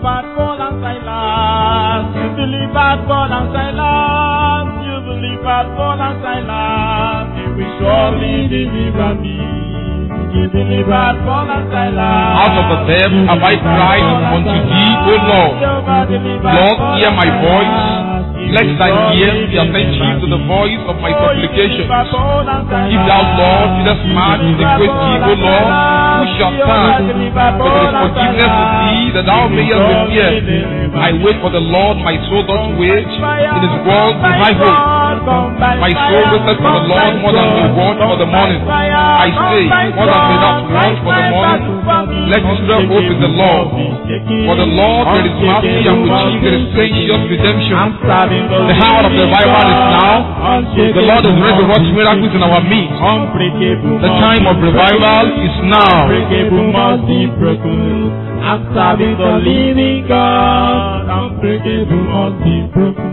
delivered Paul and Silas. You delivered Paul and Silas. You delivered Paul and Silas. You will surely deliver me. You delivered Paul and Silas. Out of the depth have I cried unto thee, O Lord. Lord, hear my voice. Let thine ears be attentive to the voice of my supplications. If thou, Lord, didst march with a great deed, O Lord, who shall stand? But there is forgiveness with thee, that thou mayest repair. I wait for the Lord, my soul doth wait. In his word is my hope. My soul waiteth for the Lord more than the watch for the morning. I say, more than the not want for the morning. Let Israel hope in the Lord. For the Lord there is mercy and with him there is gracious redemption. The hour of revival is now. The Lord is ready to work miracles in our midst. The time of revival is now. Unbreakable must be broken. I'm serving the living God. Unbreakable must be broken.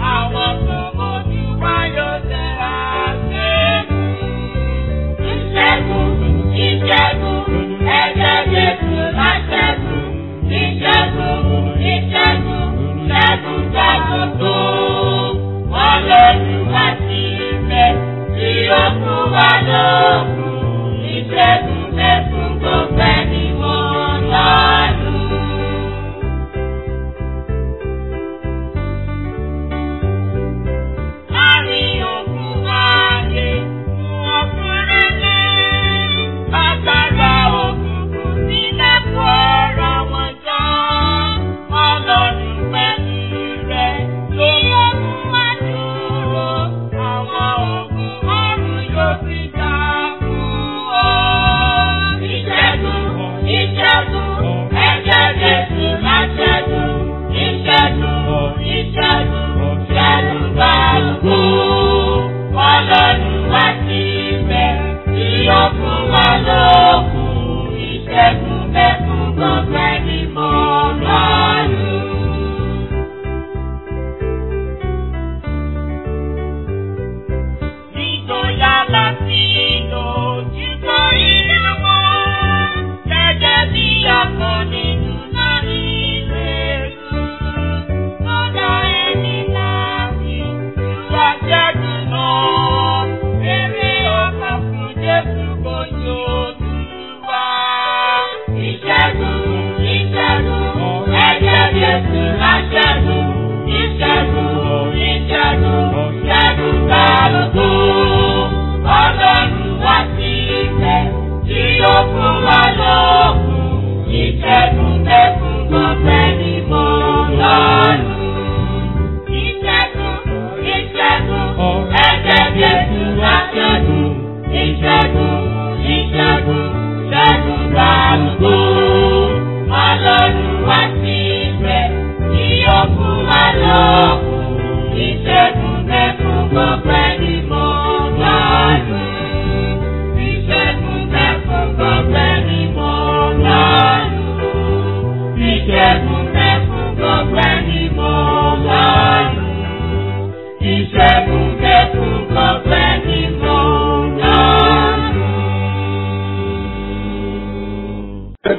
Thank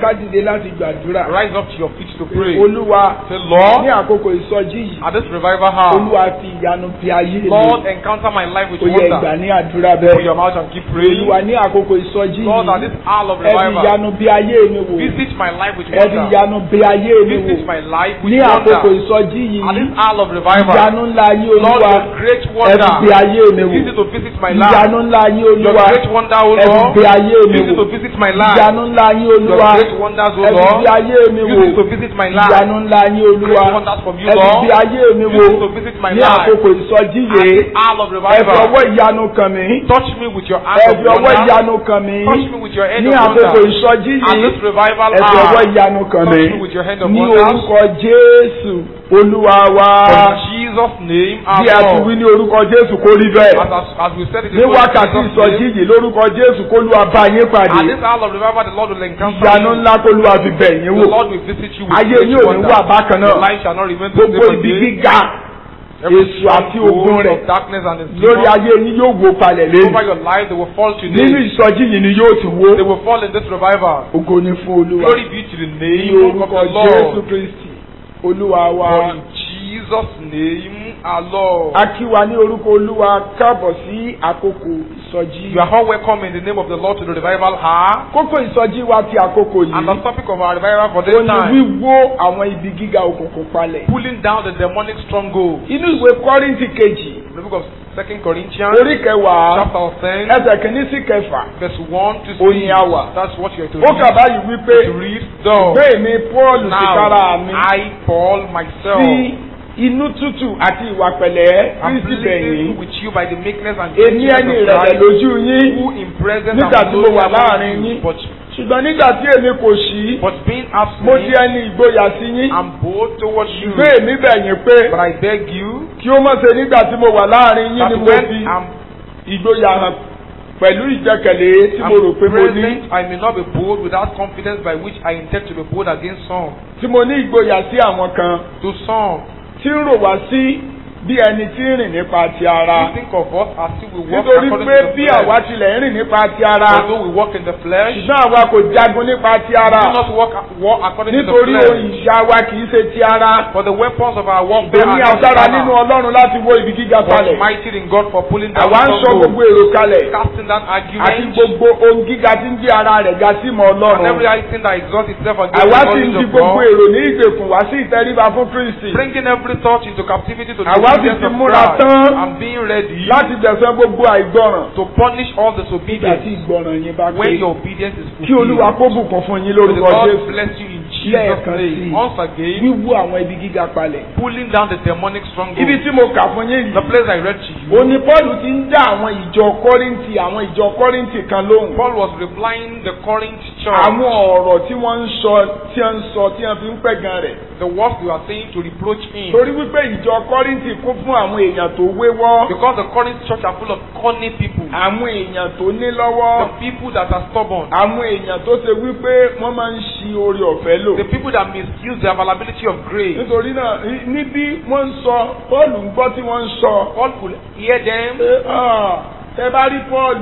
ká dìde láti gbàdúrà. Rise up to your feet to pray. olúwa Say, ní Lord, àkókò ìsọjí yìí at this revival hour, olúwa fi ìyanu fi ayé mi. Lord, encounter my life with ó yẹ ìgbà wonder. ní àdúrà Open bẹ́ẹ̀. your mouth and keep praying. olúwa ní àkókò ìsọjí Lord, at yìí this hour of ẹ fi revival, ìyanu bí ayé mi wò. visit my life with ẹ fi wonder. ìyanu bí ayé mi Visit wò. my life with ní àkókò wonder. ìsọjí At this yìí hour of revival, ìyanu ńlá yín Lord, olúwa your great ẹ fi bí wonder. ayé mi wò. Visit to visit my life. ìyanu ńlá yín Your olúwa great wonder, O ẹ fi Lord. bí ayé mi Visit wò. to visit my life. ìyanu ńlá yín Your olúwa great wonders, O ẹ fi Lord. bí ayé mi wò. Visit to visit my life. ìyanu ńlá yín olúwa Great wonders from you, ẹ fi Lord. bí ayé mi wò. Visit to visit my ní life. àkókò ìsọjí At yìí this hour of ẹ fi revival, ọwọ́ ìyanu kàn mí. touch me with your hand ẹ of fi ọwọ́ wonder. ìyanu kàn mí. Touch me with your hand ní of àkókò wonder. ìsọjí At yìí this revival ẹ fi ọwọ́ hour, ìyanu kàn mí. touch me with your hand of ní wonders. orúkọ jésù olúwa wa. In Jesus' name, our bí a ti wí Lord. ní orúkọ jésù kó rí As, bẹ́ẹ̀. as, as we said it ní wákàtí ìsọjí yìí lórúkọ jésù kó lu abá yín At pàdé. this hour of revival, the Lord will encounter ìyanu you. ńlá kó lu àfi bẹ̀ yín The wò. Lord will visit you with ayé great yín ò ní wonder. wà bákan Your náà. life shall not remain the gbogbo same ibi again. gíga Every èṣù àti ogun stronghold rẹ̀ of darkness and its lórí demons ayé yín yóò wó palẹ̀ over lẹ́nu. your life, they will fall nínú today. ìsọjí yìí ni yóò ti wó. They will fall in this revival. ògo ni fún olúwa. Glory be to the ní name of orúkọ the jésù Lord. kristi olúwa For wa. in Jesus' name, our Lord. a kí wa ní orúkọ olúwa káàbọ̀ sí àkókò ìsọjí. You are all welcome in the name of the Lord to the revival hour. kókó ìsọjí wa ti àkókò And the yìí. topic of our revival for this ó ní time, wíwó àwọn ibi gíga òkùnkùn palẹ̀. pulling down the demonic stronghold. inú ìwé kọ́ríńtì kejì The book of Second Corinthians, orí kẹwàá chapter 10, ẹsẹ̀ kìíní sí kẹfà. verse 1 to Ó ní 6. àwà. That's what you're to ó kà read. báyìí wípé To read, though. bẹ́ẹ̀ ni paul ti kára Now, mi I, Paul, myself, sí inú tútù àti ìwà pẹ̀lẹ́ am kristi pleading bẹ̀yìn. with you by the meekness and èmi ẹni gentleness of ìrẹ̀lẹ̀ Christ, lójú yín who in presence nígbà and tí mo glory wà among láàrin you, yín. but, ṣùgbọ́n nígbà tí èmi kò sí but being mo di absent, ẹni ìgboyà sí yín. I'm bold towards you. ṣùgbọ́n èmi bẹ̀yìn pé But I beg you, kí ó mọ̀ ṣe nígbà tí mo wà láàrin yín that ni mo when fi I'm, ìgboyà hàn pẹ̀lú ìjẹkẹ̀lé tí mo rò I'm pé mo ní. present, I may not be bold without confidence by which I intend to be bold against some. tí mo ní ìgboyà sí àwọn kan To some, tí ń rò wá sí bí ẹni tí ń rìn nípa ti ara. who think of us as if we walk nítorí according pé to the bí flesh. àwa tilẹ̀ ń rìn nípa ti ara Although we walk in the flesh, ṣùgbọ́n àwa kò jagun nípa ti we ara do not walk, walk according to the nítorí ohun flesh. ìṣá wa kì í ṣe ti ara For the weapons of our warfare èmi are not agbára nínú carnal, ọlọ́run láti wó ibi gíga but kalẹ̀ mighty in God for pulling down àwa ń sọ gbogbo strongholds, èrò kalẹ̀ casting down àti arguments, gbogbo ohun gíga tí ń gbé ara rẹ̀ ga sí mọ́ and ọlọ́run every high thing that exalts itself against àwa the sì ń knowledge di of gbogbo God, èrò ní ìgbèkùn wá sí ìtẹríba fún kristi bringing every thought into captivity to the Àwa sì obedience ti of múra Christ, tán and being ready láti tẹ̀sán gbogbo àìgbọràn to punish all nígbà tí disobedience ìgbọràn yín bá pé when your obedience is kí olúwa fulfilled. kó bùkún fún yín May the lórúkọ Lord jésù bless you in Jesus' lẹ́ẹ̀kan sí name. i. Once again, wíwú àwọn ibi gíga palẹ̀. pulling down the demonic stronghold. ibi tí mo kà fún yín The yìí. place I read to you, òní paul ti ń dá àwọn ìjọ kọ́rìntì àwọn ìjọ kọ́rìntì kan lóhùn. Paul was replying the Corinth church. àwọn ọ̀rọ̀ tí wọ́n ń sọ tí wọ́n ń sọ tí wọ́n fi ń pẹ̀gàn rẹ̀. The words they were saying to reproach him. torí wípé ìjọ kọ́rìntì kún fún àwọn èèyàn tó wéwọ́. Because the Corinth church are full of cunning people. àwọn èèyàn tó ní lọ́wọ́. The people that are stubborn. àwọn èèyàn tó ṣe wípé wọ́n máa ń ṣi orí ọ̀fẹ́ lò. The people that misuse the availability of grace. nítorí náà ní- níbí wọ́n ń sọ paul ń gbọ́ tí wọ́n ń sọ. Paul could hear them. pé "Ah, tẹ bá rí paul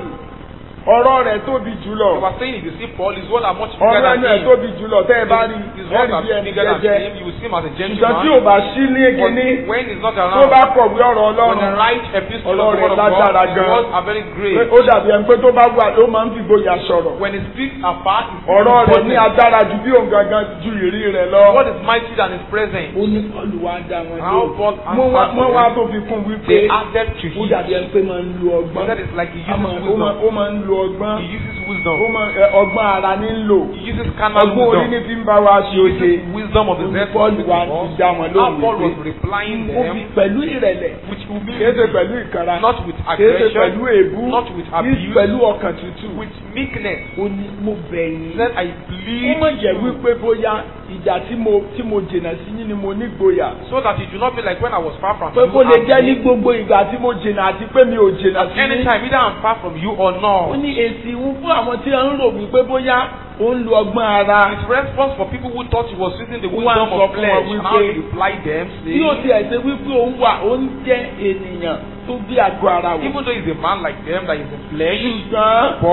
ọ̀rọ̀ rẹ̀ tóbi They jùlọ. were saying if you see Paul, his words are much bigger ọ̀rọ̀ than ẹnu ẹ̀ him. tóbi jùlọ tẹ́ ẹ bá rí His words ẹ̀rí are bí ẹni bigger than jẹ́jẹ́. him. You will see him as a ṣùgbọ́n tí gentleman. ò bá sí ní But kíní when he's not tó around, bá kọ̀wé ọ̀rọ̀ when the ọlọ́run right epistle of the Ọlọ́run word of lágbára God, his gan. words are very pé great. ó dàbí ẹni pé tó bá wà ló máa ń fi gboyà sọ̀rọ̀. When he speaks apart, he speaks ọ̀rọ̀ rẹ̀ ní boldness. agbára ju bí òun gangan ju ìrí rẹ̀ lọ. God is mighty than his presence. ó ní Pọ́ọ̀lù wá dá wọn How Paul Wọ́n wá- answered wọ́n wá them, tó fi kún wípé They added to ó him. dàbí ẹni pé máa ń lo But ọgbọ́n. that is like he Á máa- uses ó máa- wisdom. ó máa ń lo ọgbọ́n. He uses ó wisdom. máa ẹ, ọgbọ́n ara ní ń lò. He uses carnal ọgbọ́n orí ní wisdom. fi ń bá wa ṣe He oṣe. uses wisdom of the Ó ní dead Pọ́ọ̀lù wá ti dá wọn How lóhùn Paul was wípé replying ó fi them pẹ̀lú ìrẹ̀lẹ̀ with kìí ṣe humility, pẹ̀lú ìkanra not with kìí ṣe aggression, pẹ̀lú èébú not with kìí ṣe abuse, pẹ̀lú ọkàn tútù. with meekness. ó ní mo bẹ̀ He yín. said, I ó plead mọ̀ jẹ́ you, wípé bóyá ìjà tí mo tí mo jìnnà sí yín ni mo nígboyà. so that it do not be like when I was far from pé you. kó lè and jẹ́ ní me. gbogbo ìgbà tí mo jìnnà àti pé mi ò jìnnà sí yín. Anytime, either I'm far from you or ó not. ní èsì ìwú fún àwọn tí wọ́n ń rò wípé bóyá ó ń lo ọgbọ́n ara. His response for people who thought he was using the Ó wá wisdom sọ of fún flesh, wọn and how he wípé replied them, bí ó saying, ti ẹ̀ ṣe wípé òun wà ó ń jẹ́ ènìyàn tó bí àgọ́ ara wò. even though he's a man like them, that is in flesh, ṣùgbọ́n but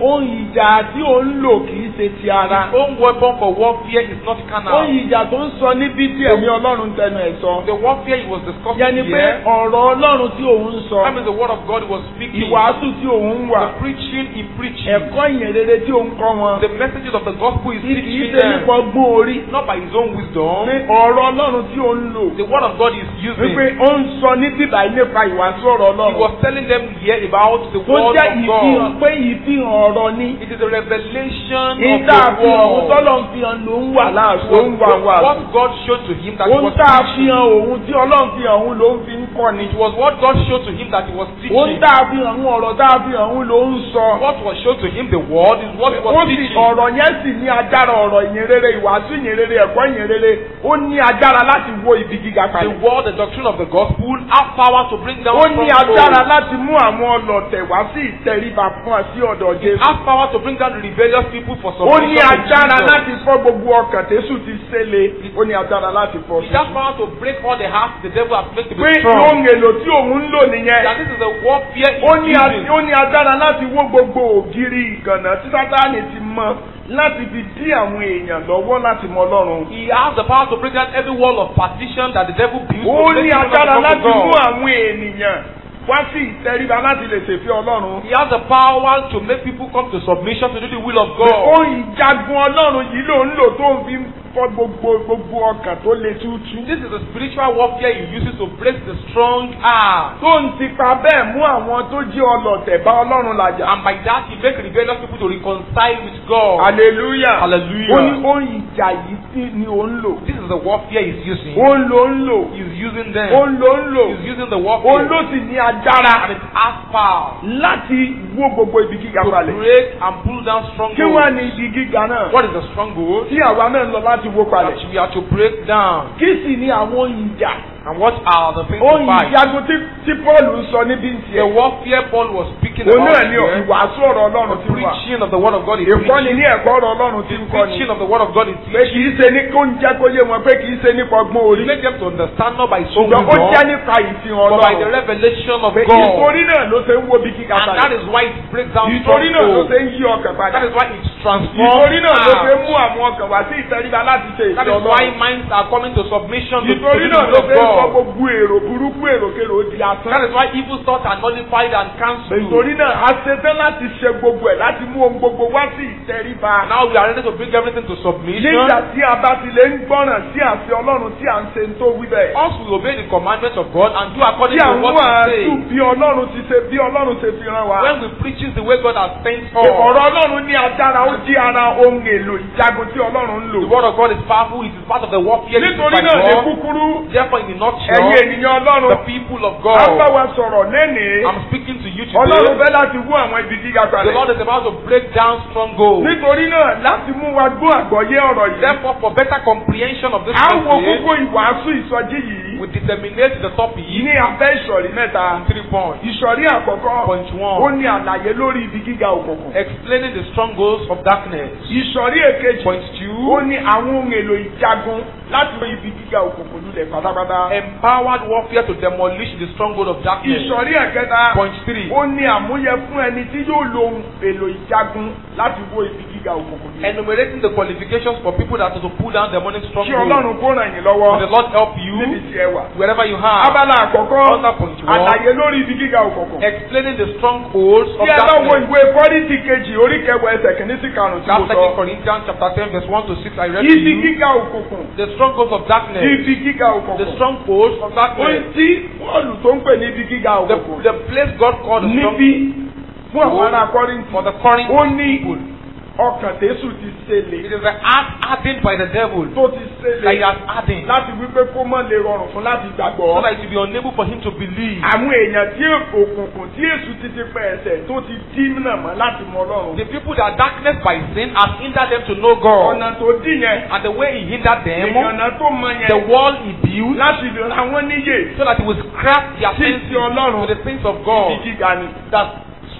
ohun ìjà tí ò ń lò kì í ṣe ti ara. His own weapon for warfare is not carnal. ohun ìjà tó ń sọ níbi tí ẹ̀mí ọlọ́run tẹnu ẹ̀ sọ. The warfare he was discussing yẹn ni pé here, ọ̀rọ̀ ọlọ́run tí òun ń sọ. that means the word of God he was speaking. ìwàásù tí òun ń wà. The preaching he preached. ẹ̀kọ́ ìyìnrere tí òun kọ́ wọn. The messages of the gospel is kì í teaching ṣe them. nípa ọgbọ́n orí. Not by his own wisdom. ní ọ̀rọ̀ ọlọ́run tí òun lò. The word of God is using. wípé ó ń sọ ní bíbá yìí nípa ìwàásù ọ̀rọ̀ He ọlọ́run. was telling them here about the tó word jẹ́ of ìfihàn God. pé ìfihàn ọ̀rọ̀ ni. It is a revelation of ìta the àfihàn òun word. tọ́lọ̀ ń fihàn ló ń wà láàṣọ ó ń wà wà. What God showed to him that he ohun was tá a teaching. fihàn òun tí ọlọ́run fihàn òun ló ń fi ń kọ́ ni. It was what God showed to him that he was ohun teaching. tá a fihàn òun ọ̀rọ̀ tá a fihàn òun ló ń sọ. What was shown to him, the word, is what he ó was sì teaching. ọ̀rọ̀ yẹn sì ní agbára ọ̀rọ̀ ìyìnrere ìwàásù ìyìnrere ẹ̀kọ́ ìyìnrere ó ní agbára láti wo ibi gíga The kalẹ̀. word, the doctrine of the gospel, have power to bring down ó ní agbára strongholds. láti mú àwọn ọlọ̀tẹ̀ wá sí ìtẹríba fún ọ sí ọ̀dọ̀ It Jésù. has power to bring down the rebellious people for ó submission ní to agbára Jesus. láti fọ́ gbogbo ọkàn tẹ́sù ti ṣẹlẹ̀ ó ní agbára láti fọ́ It sí. has power to break all the hearts the devil has made to pé be strong. ohun èlò tí òun ń lò nìyẹn. That this is a warfare ó ní he's a- using. ó ní agbára láti wó gbogbo ògiri ìgànnà tí sátánì ti mọ láti fi dí àwọn èèyàn lọ́wọ́ láti mọ Ọlọ́run. He has the power to break down every wall of partition that the devil built ó to make ní people not agbára to come láti to mú God. àwọn ènìyàn wá sí ìtẹríba láti lè ṣèfẹ́ Ọlọ́run. He has the power to make people come to submission to do the will of ó God. ìjagun Ọlọ́run yìí ló ń lò tó ń fi fọ́ gbogbo gbogbo ọkàn tó le tútù. This is the spiritual warfare he uses to break the strong heart. tó ń tipa bẹ́ẹ̀ mú àwọn tó jẹ́ ọlọ̀tẹ̀ bá Ọlọ́run làjà. And by that he makes rebellious people to reconcile with God. hallelujah. Hallelujah. ó ní ó ń ìjà yìí tí ni ó ń lò. This is the warfare he's using. ó ń lò ń lò. He's using ó them. ń lò ń lò. He's using the ó warfare. ló sì ní agbára And it has power láti wó gbogbo ibi gíga to balẹ̀. break and pull down kí wá strongholds. ní ibi gíga náà. What is the stronghold? tí àwa náà ń lọ láti wó That palẹ̀. we are to break down. kí sì ni àwọn ìjà. And what are the things to ohun fight? ìjagun tí tí Paul ń sọ níbi ń The tiẹ̀. warfare Paul was speaking òun about náà ni here, ìwàásù ọ̀rọ̀ the Ọlọ́run ti wà. preaching of the word of God is ìkọ́ni preaching. ní ẹ̀kọ́ ọ̀rọ̀ Ọlọ́run ti The ń kọ́ni. preaching of the word of God is pé kì í ṣe ní kó ń jẹ́ kó yé wọn pé kì í ṣe nípa ọgbọ́n to orí. make them to understand not by so ṣùgbọ́n ó jẹ́ wisdom, nípa ìfihàn but by the Ọlọ́run. revelation of pé God. ìtorí náà ló ṣe ń wo bí kíkà And that balẹ̀. is why it breaks down ìtorí náà ló ṣe strongholds. ń yí ọkàn padà. That is why it's transformed. ìtorí náà ló ṣe ń hearts. mú àwọn ọkàn wá sí ìtẹríba láti ṣe That ìfẹ́ is why Ọlọ́run. minds are coming to submission to, to ìtorí the náà will ló of ṣe ń sọ God. gbogbo èrò burúkú èròkèrò di asán. That is why evil thoughts are nullified and cancelled. ìtorí náà a ṣetán láti ṣe gbogbo ẹ̀ láti mú ohun gbogbo wá sí ìtẹríba. Now we are ready to bring everything to submission. nígbà tí a bá ti lè ń gbọ́ràn sí àṣẹ Ọlọ́run tí à ń ṣe ń tó wí bẹ́ẹ̀. Once we obey the commandments of God and do according tí to àwọn what He àtú says, bí Ọlọ́run ti ṣe bí Ọlọ́run ṣe fi rán wa. when we preach it the way God has sent us, ọ̀rọ̀ Ọlọ́run ní agbára ó jí ara ohun èlò ìjagun tí Ọlọ́run ń the lò. word of God is powerful. It is part of the warfare used nítorí by náà ní God. kúkúrú Therefore, in the ẹ̀yin nutshell, ènìyàn the Ọlọ́run people of a bá God, wa sọ̀rọ̀ lẹ́nìí. I'm speaking to you Ọlọ́run today. fẹ́ láti wú àwọn ibi gíga The palẹ̀. Lord is about to break down strongholds. nítorí náà láti mú wa gbọ́ àgbọ́yé ọ̀rọ̀ yìí. Therefore, for better comprehension of this à ń wo message, kókó ìwàásù ìsọjí yìí we determinate the topic ní abẹ́ ìsọ̀rí mẹ́ta. in three points. ìsọ̀rí àkọ́kọ́ Point ó one, ní àlàyé lórí ibi gíga òkùnkùn. explaining the strongholds of darkness. ìsọ̀rí èkejì Point ó two, ní àwọn ohun èlò ìjagun láti mú ibi gíga òkùnkùn lulẹ̀ pátápátá. empowered warfare to demolish the stronghold of darkness. ìsọ̀rí ẹ̀kẹta Point three, ó ní àmúyẹ fún ẹni tí yóò lo ohun èlò ìjagun láti wó ibi gíga òkùnkùn lulẹ̀. enumerating the qualifications for people that are to pull down demonic kí strongholds. Ọlọ́run kó ràn yín May the lọ́wọ́ Lord help níbi you tí ẹ wà. wherever you are. abala àkọ́kọ́ Under point one, àlàyé lórí ibi gíga òkùnkùn. explaining the strongholds of tí ẹ bá wo darkness. ìwé kọ́rìntì kejì orí kẹwàá ẹsẹ̀ kìíní sí karùn-ún tí That's mo Second sọ. Corinthians chapter 10 verse 1 to 6 I read to ibi you. gíga òkùnkùn. The strongholds of darkness. ibi gíga The òkùnkùn. strongholds of ohun darkness. tí Pọ́ọ̀lù tó ń pè ní ibi gíga The, òkùnkùn. the place God called the níbi stronghold fún àwọn ará kọ́rìntì. for the Corinth ó ní people. ọkàn tẹ́sù ti It ṣẹlẹ̀. is the heart hardened by the devil tó ti that he ṣẹlẹ̀ has hardened láti wípé kó mọ̀ lè rọrùn fún láti so gbàgbọ́. that it will be unable for him to believe. àwọn èèyàn tí òkùnkùn tí èṣù ti ti pẹ́ ẹsẹ̀ tó ti dí náà mọ́ láti mọ Ọlọ́run. The people that darkness by sin has hindered them to know God. ọ̀nà tó dì yẹn And the way he hindered them, ìyànà tó mọ the yẹn wall he built láti lè ra wọn níyè so that he would scrap their Sí senses ti Ọlọ́run. to the things of ibi God. gíga ni. That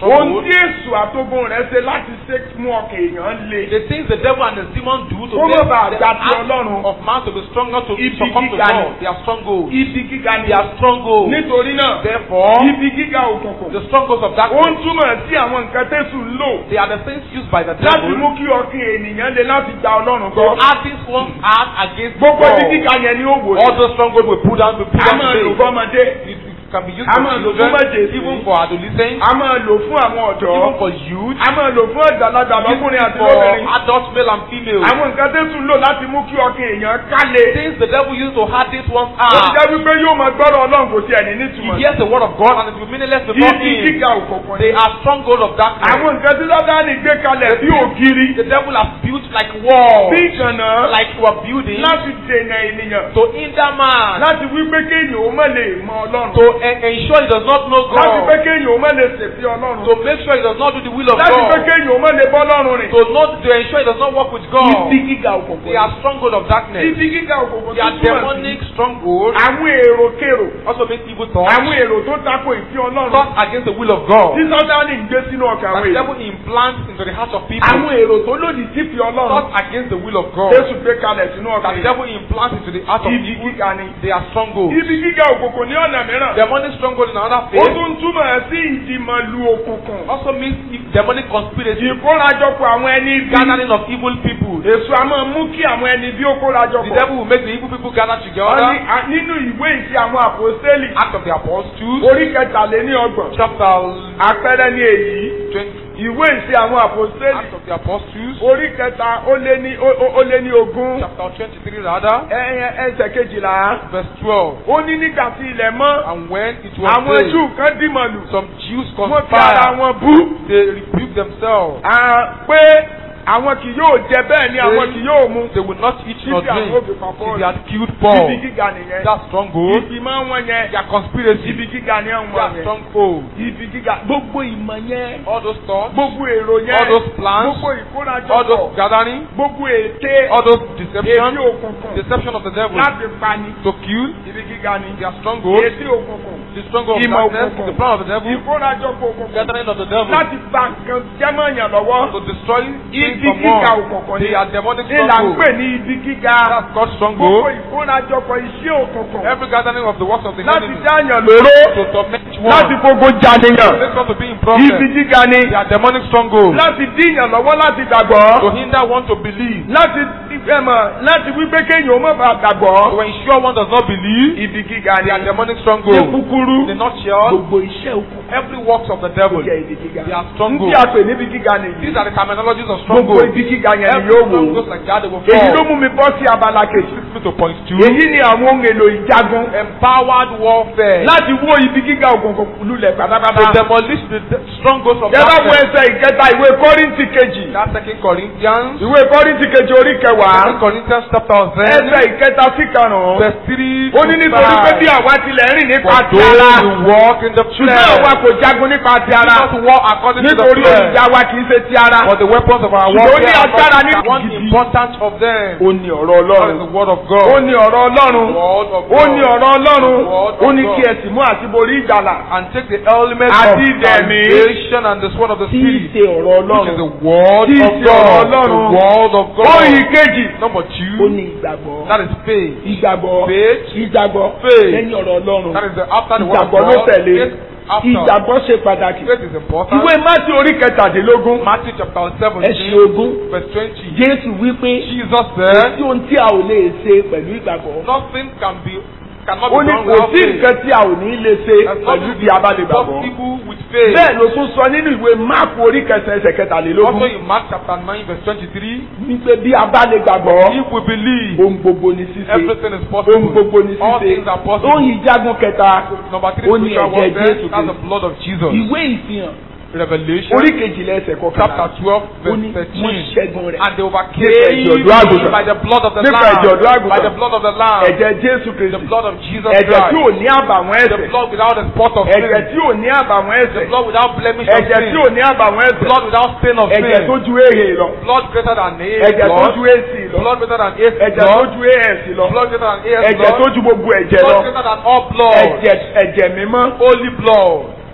ohun stronghold. tí èṣù àtógun rẹ̀ ṣe láti ṣe mú ọkàn èèyàn le. The things the devil and the demon do to Kó má make bàa the gba ti heart Ọlọ́run. of man to be stronger to Ibi succumb to gíga ni. God. They are strongholds. ibi gíga ni. They are strongholds. nítorí náà Therefore, ibi gíga òkùnkùn. the strongholds of ó ń darkness, túmọ̀ sí àwọn nǹkan tẹ́sù ń lò they are the things used by the láti devil mú kí ọkàn ènìyàn le láti gba Ọlọ́run to gbọ́. harden one's heart against gbogbo ibi God. gíga yẹn ni ó wò All ní. those strongholds will put down, will put a down máa lò today. fọ́mọdé. It, it can be used A for máa lò fún children, májèsín. even for adolescents, a máa lò fún àwọn ọ̀dọ́. even for youth, a máa lò fún àgbàlagbà lọ́kùnrin àti for lóbìnrin. adults, male and female. àwọn nǹkan tẹ́sù ń lò láti mú kí ọkàn èèyàn kálẹ̀. Things the devil used to harden one's ó ti heart. jẹ́ wípé yóò máa gbọ́dọ̀ Ọlọ́run kò sí ẹni He nítumọ̀. hears the word of God and it will be meaningless before ibi him. gíga òkùnkùn They ni. are stronghold of darkness. àwọn nǹkan tí Sátánì gbé kalẹ̀ bí ògiri. The devil has built like walls, bí ìkànnà like you are building láti dènà ènìyàn. to hinder man, láti wí pé kéèyàn ó má lè mọ Ọlọ́run. to en- ensure he does not know láti pé God, kéèyàn ó má lè ṣèfì Ọlọ́run. to make sure he does not do the will of láti pé God, kéèyàn ó má lè bọ́ Ọlọ́run rìn. to not to ensure he does not work with God. ibi gíga òkùnkùn. They are stronghold of darkness. ibi gíga òkùnkùn They tó are túmọ̀ sí demonic stronghold. àwọn èrò kèrò. Also make evil thoughts. àwọn èrò tó tako ìfẹ́ Ọlọ́run. Thoughts against the will of God. tí Sátánì ń gbé sínú ọkàn That àwọn the èèyàn. devil implants into the hearts of people. àwọn èrò tó lòdì sí ìfẹ́ Ọlọ́run. Thoughts against the will of God. Jésù gbé kalẹ̀ sínú ọkàn That the èèyàn. devil implants into the hearts of ibi people. gíga ni. They are strongholds. ibi gíga òkùnkùn ní ọ̀nà mìíràn. Demonic stronghold in another ó faith tún túmọ̀ sí ìdìmọ̀lù òkùnkùn. also means demonic conspiracy. ìkórajọpọ̀ àwọn ẹni bí. Gathering of evil people. èso a máa mú kí àwọn ẹni bí ó The kórajọpọ̀. devil will make the evil people gather Wọ́n ní together. a- nínú ìwé ìṣe àwọn àpòstélì Act of the Apostles, orí kẹtàléní ọgbọ̀n chapter àpẹẹrẹ ní èyí 20. ìwé ìṣe àwọn àpòstélì Act of the Apostles, orí kẹta ó lé ní ó- ó- ó lé ní ogún chapter 23 rather, ẹ- ẹ- ẹsẹ̀ kejìlá verse 12. ó ní nígbà tí ilẹ̀ mọ́ And when it was àwọn day, Júù kan dìmọ̀lù some Jews wọ́n fi ara conspired. wọn bú They rebuked themselves. à, pé àwọn kì yóò jẹ bẹ́ẹ̀ ni àwọn kì yóò mu They would not eat nor títí àwọn drink òbí kan till they had killed ibi Paul. gíga nìyẹn That stronghold, ìgbìmọ̀ wọn yẹn their conspiracy, ibi gíga ni àwọn their yẹn stronghold, ibi gíga gbogbo ìmọ̀ yẹn all those thoughts, gbogbo èrò all yẹn those plans, gbogbo all ìkórajọpọ̀ those gathering, gbogbo ète all those èdè deception, òkùnkùn deception of the devil láti pani to kill, ibi gíga ni their stronghold, èdè òkùnkùn the stronghold of Ìmọ̀ darkness, òkùnkùn. the plan of the devil, ìkórajọpọ̀ òkùnkùn gathering of the devil, láti gba nǹkan jẹ́mọ̀yàn lọ́wọ́ to destroy things ibi from gíga one. òkùnkùn They ni are demonic ìlà ń stronghold. pè ní ibi gíga That's God's gbogbo stronghold. ìkórajọpọ̀ iṣẹ́ òkùnkùn Every gathering of the works of the láti enemy dáyàn lóró to torment láti one, gbogbo jàdéyàn make us to be in ibi problem. gíga ni They are demonic strongholds láti díyàn lọ́wọ́ láti gbàgbọ́ to hinder one to believe, láti ẹ̀mọ̀ láti wípé kéèyàn ó má bàa gbàgbọ́ to ensure one does not believe. ibi gíga ni They are demonic ní strongholds. kúkúrú In a nutshell, gbogbo iṣẹ́ òkùnkùn every works of the devil. jẹ́ ibi gíga They are n tí strongholds. a pè níbi gíga nìyí These are the terminologies of gbogbo strongholds. ibi gíga yẹn ni Every yóò wò stronghold like that, they will èyí ló fall. mú mi bọ́ sí abala kejì Takes me to point two. èyí ni àwọn ohun èlò ìjagun Empowered warfare. láti wó ibi gíga òkùnkùn lulẹ̀ To pátápátá. demolish the the strongholds of Yẹ bá wo darkness. ẹsẹ̀ ìkẹta ìwé Kọ́ríńtì kejì. That's Second Corinthians. Ìwé Kọ́ríńtì kejì orí kẹwàá. Second Corinthians chapter Ẹsẹ̀ ten, ìkẹta sí karùn-ún. verse three Ó ní to nítorí pé bí five. àwa tilẹ̀ rìn nípa For ti those ara. who walk in the Ṣùgbọ́n àwa flesh, kò jagun nípa ti do ara. not walk according to the Nítorí flesh. olùjà wa kì í ṣe ti ara. For the weapons of our Ṣùgbọ́n ó ní warfare are agbára not ní one gidi. important of them. Ó ní ọ̀rọ̀ That is Ọlọ́run. the word of Ó God. ní ọ̀rọ̀ Ọlọ́run. Word of Ó ní God. ọ̀rọ̀ Ọlọ́run. Word of Ó ní God. kí ẹ sì mú àti borí ìgbàlà. And take the element of Àti ìdẹ̀mí. salvation and the sword of the Tí í spirit, ṣe ọ̀rọ̀ which is Ọlọ́run. the word Tí í of ṣe God. ọ̀rọ̀ The Ọlọ́run. word of Ó yí God. kejì. Number Ó two, ní ìgbàgbọ́. that is faith. Ìgbàgbọ́. Faith. Ìgbàgbọ́. Faith. Lẹ́yìn ọ̀rọ̀ Ọlọ́run. That is the after the word of Ìgbàgbọ́ ló God. tẹ̀lé. Faith after. Ìgbàgbọ́ ṣe pàtàkì. Faith is important. Ìwé Mátí orí kẹtàdínlógún. Matthew chapter Ẹ̀sìn seventeen, ogún. verse twenty. Jésù wípé Jesus kò said, sí ohun tí a ò lè ṣe pẹ̀lú ìgbàgbọ́. nothing can be cannot Ó be ní done kò without sí faith. nǹkan tí a ò ní lè ṣe There's pẹ̀lú nothing bí a bá lè gbàgbọ́. possible with faith. Bẹ́ẹ̀ ló tún sọ nínú ìwé Máàkù orí kẹsàn-án ẹsẹ̀ Also kẹtàlélógún. in Mark chapter nine verse twenty-three, Wípé bí a bá lè gbàgbọ́, if we believe, ohun gbogbo ni ṣíṣe. everything is Ohun possible. gbogbo ni All ṣíṣe. things are Ohun possible. ìjagun kẹta. Number three, Ó ní spiritual ẹ̀jẹ̀ warfare. Jésù That's the Kristi. blood of Jesus. Ìwé ìfihàn Revelation orí kejìlá ẹsẹ̀ chapter kọkànlá. twelve Ó verse ní wọ́n thirteen. ṣẹ́gun rẹ̀. And they overcame Nípa ẹ̀jẹ̀ ọ̀dọ́ àgùntàn. by the blood of the Nípa Lamb. ẹ̀jẹ̀ ọ̀dọ́ àgùntàn. By the blood of the Lamb. Ẹ̀jẹ̀ Jésù The Kristi. blood of Jesus Ẹ̀jẹ̀ tí ò Christ. ní àbàwọ́n The ẹ̀ṣẹ̀. blood without a spot of Ẹ̀jẹ̀ sin. tí ò ní àbàwọ́n The ẹ̀ṣẹ̀. blood without blemish of Ẹ̀jẹ̀ tí sin. ò ní àbàwọ́n ẹ̀ṣẹ̀. Blood without stain of Ẹ̀jẹ̀ tó sin. ju èhè lọ. Blood greater than A Ẹ̀jẹ̀ tó blood. ju èsì lọ. Blood greater than A Ẹ̀jẹ̀ tó blood. ju AS lọ. Blood greater than AS Ẹ̀jẹ̀ tó blood. ju gbogbo ẹ̀jẹ̀ lọ. Blood greater than all blood. Ẹ̀jẹ̀ ẹ̀jẹ̀ mímọ́. Holy blood.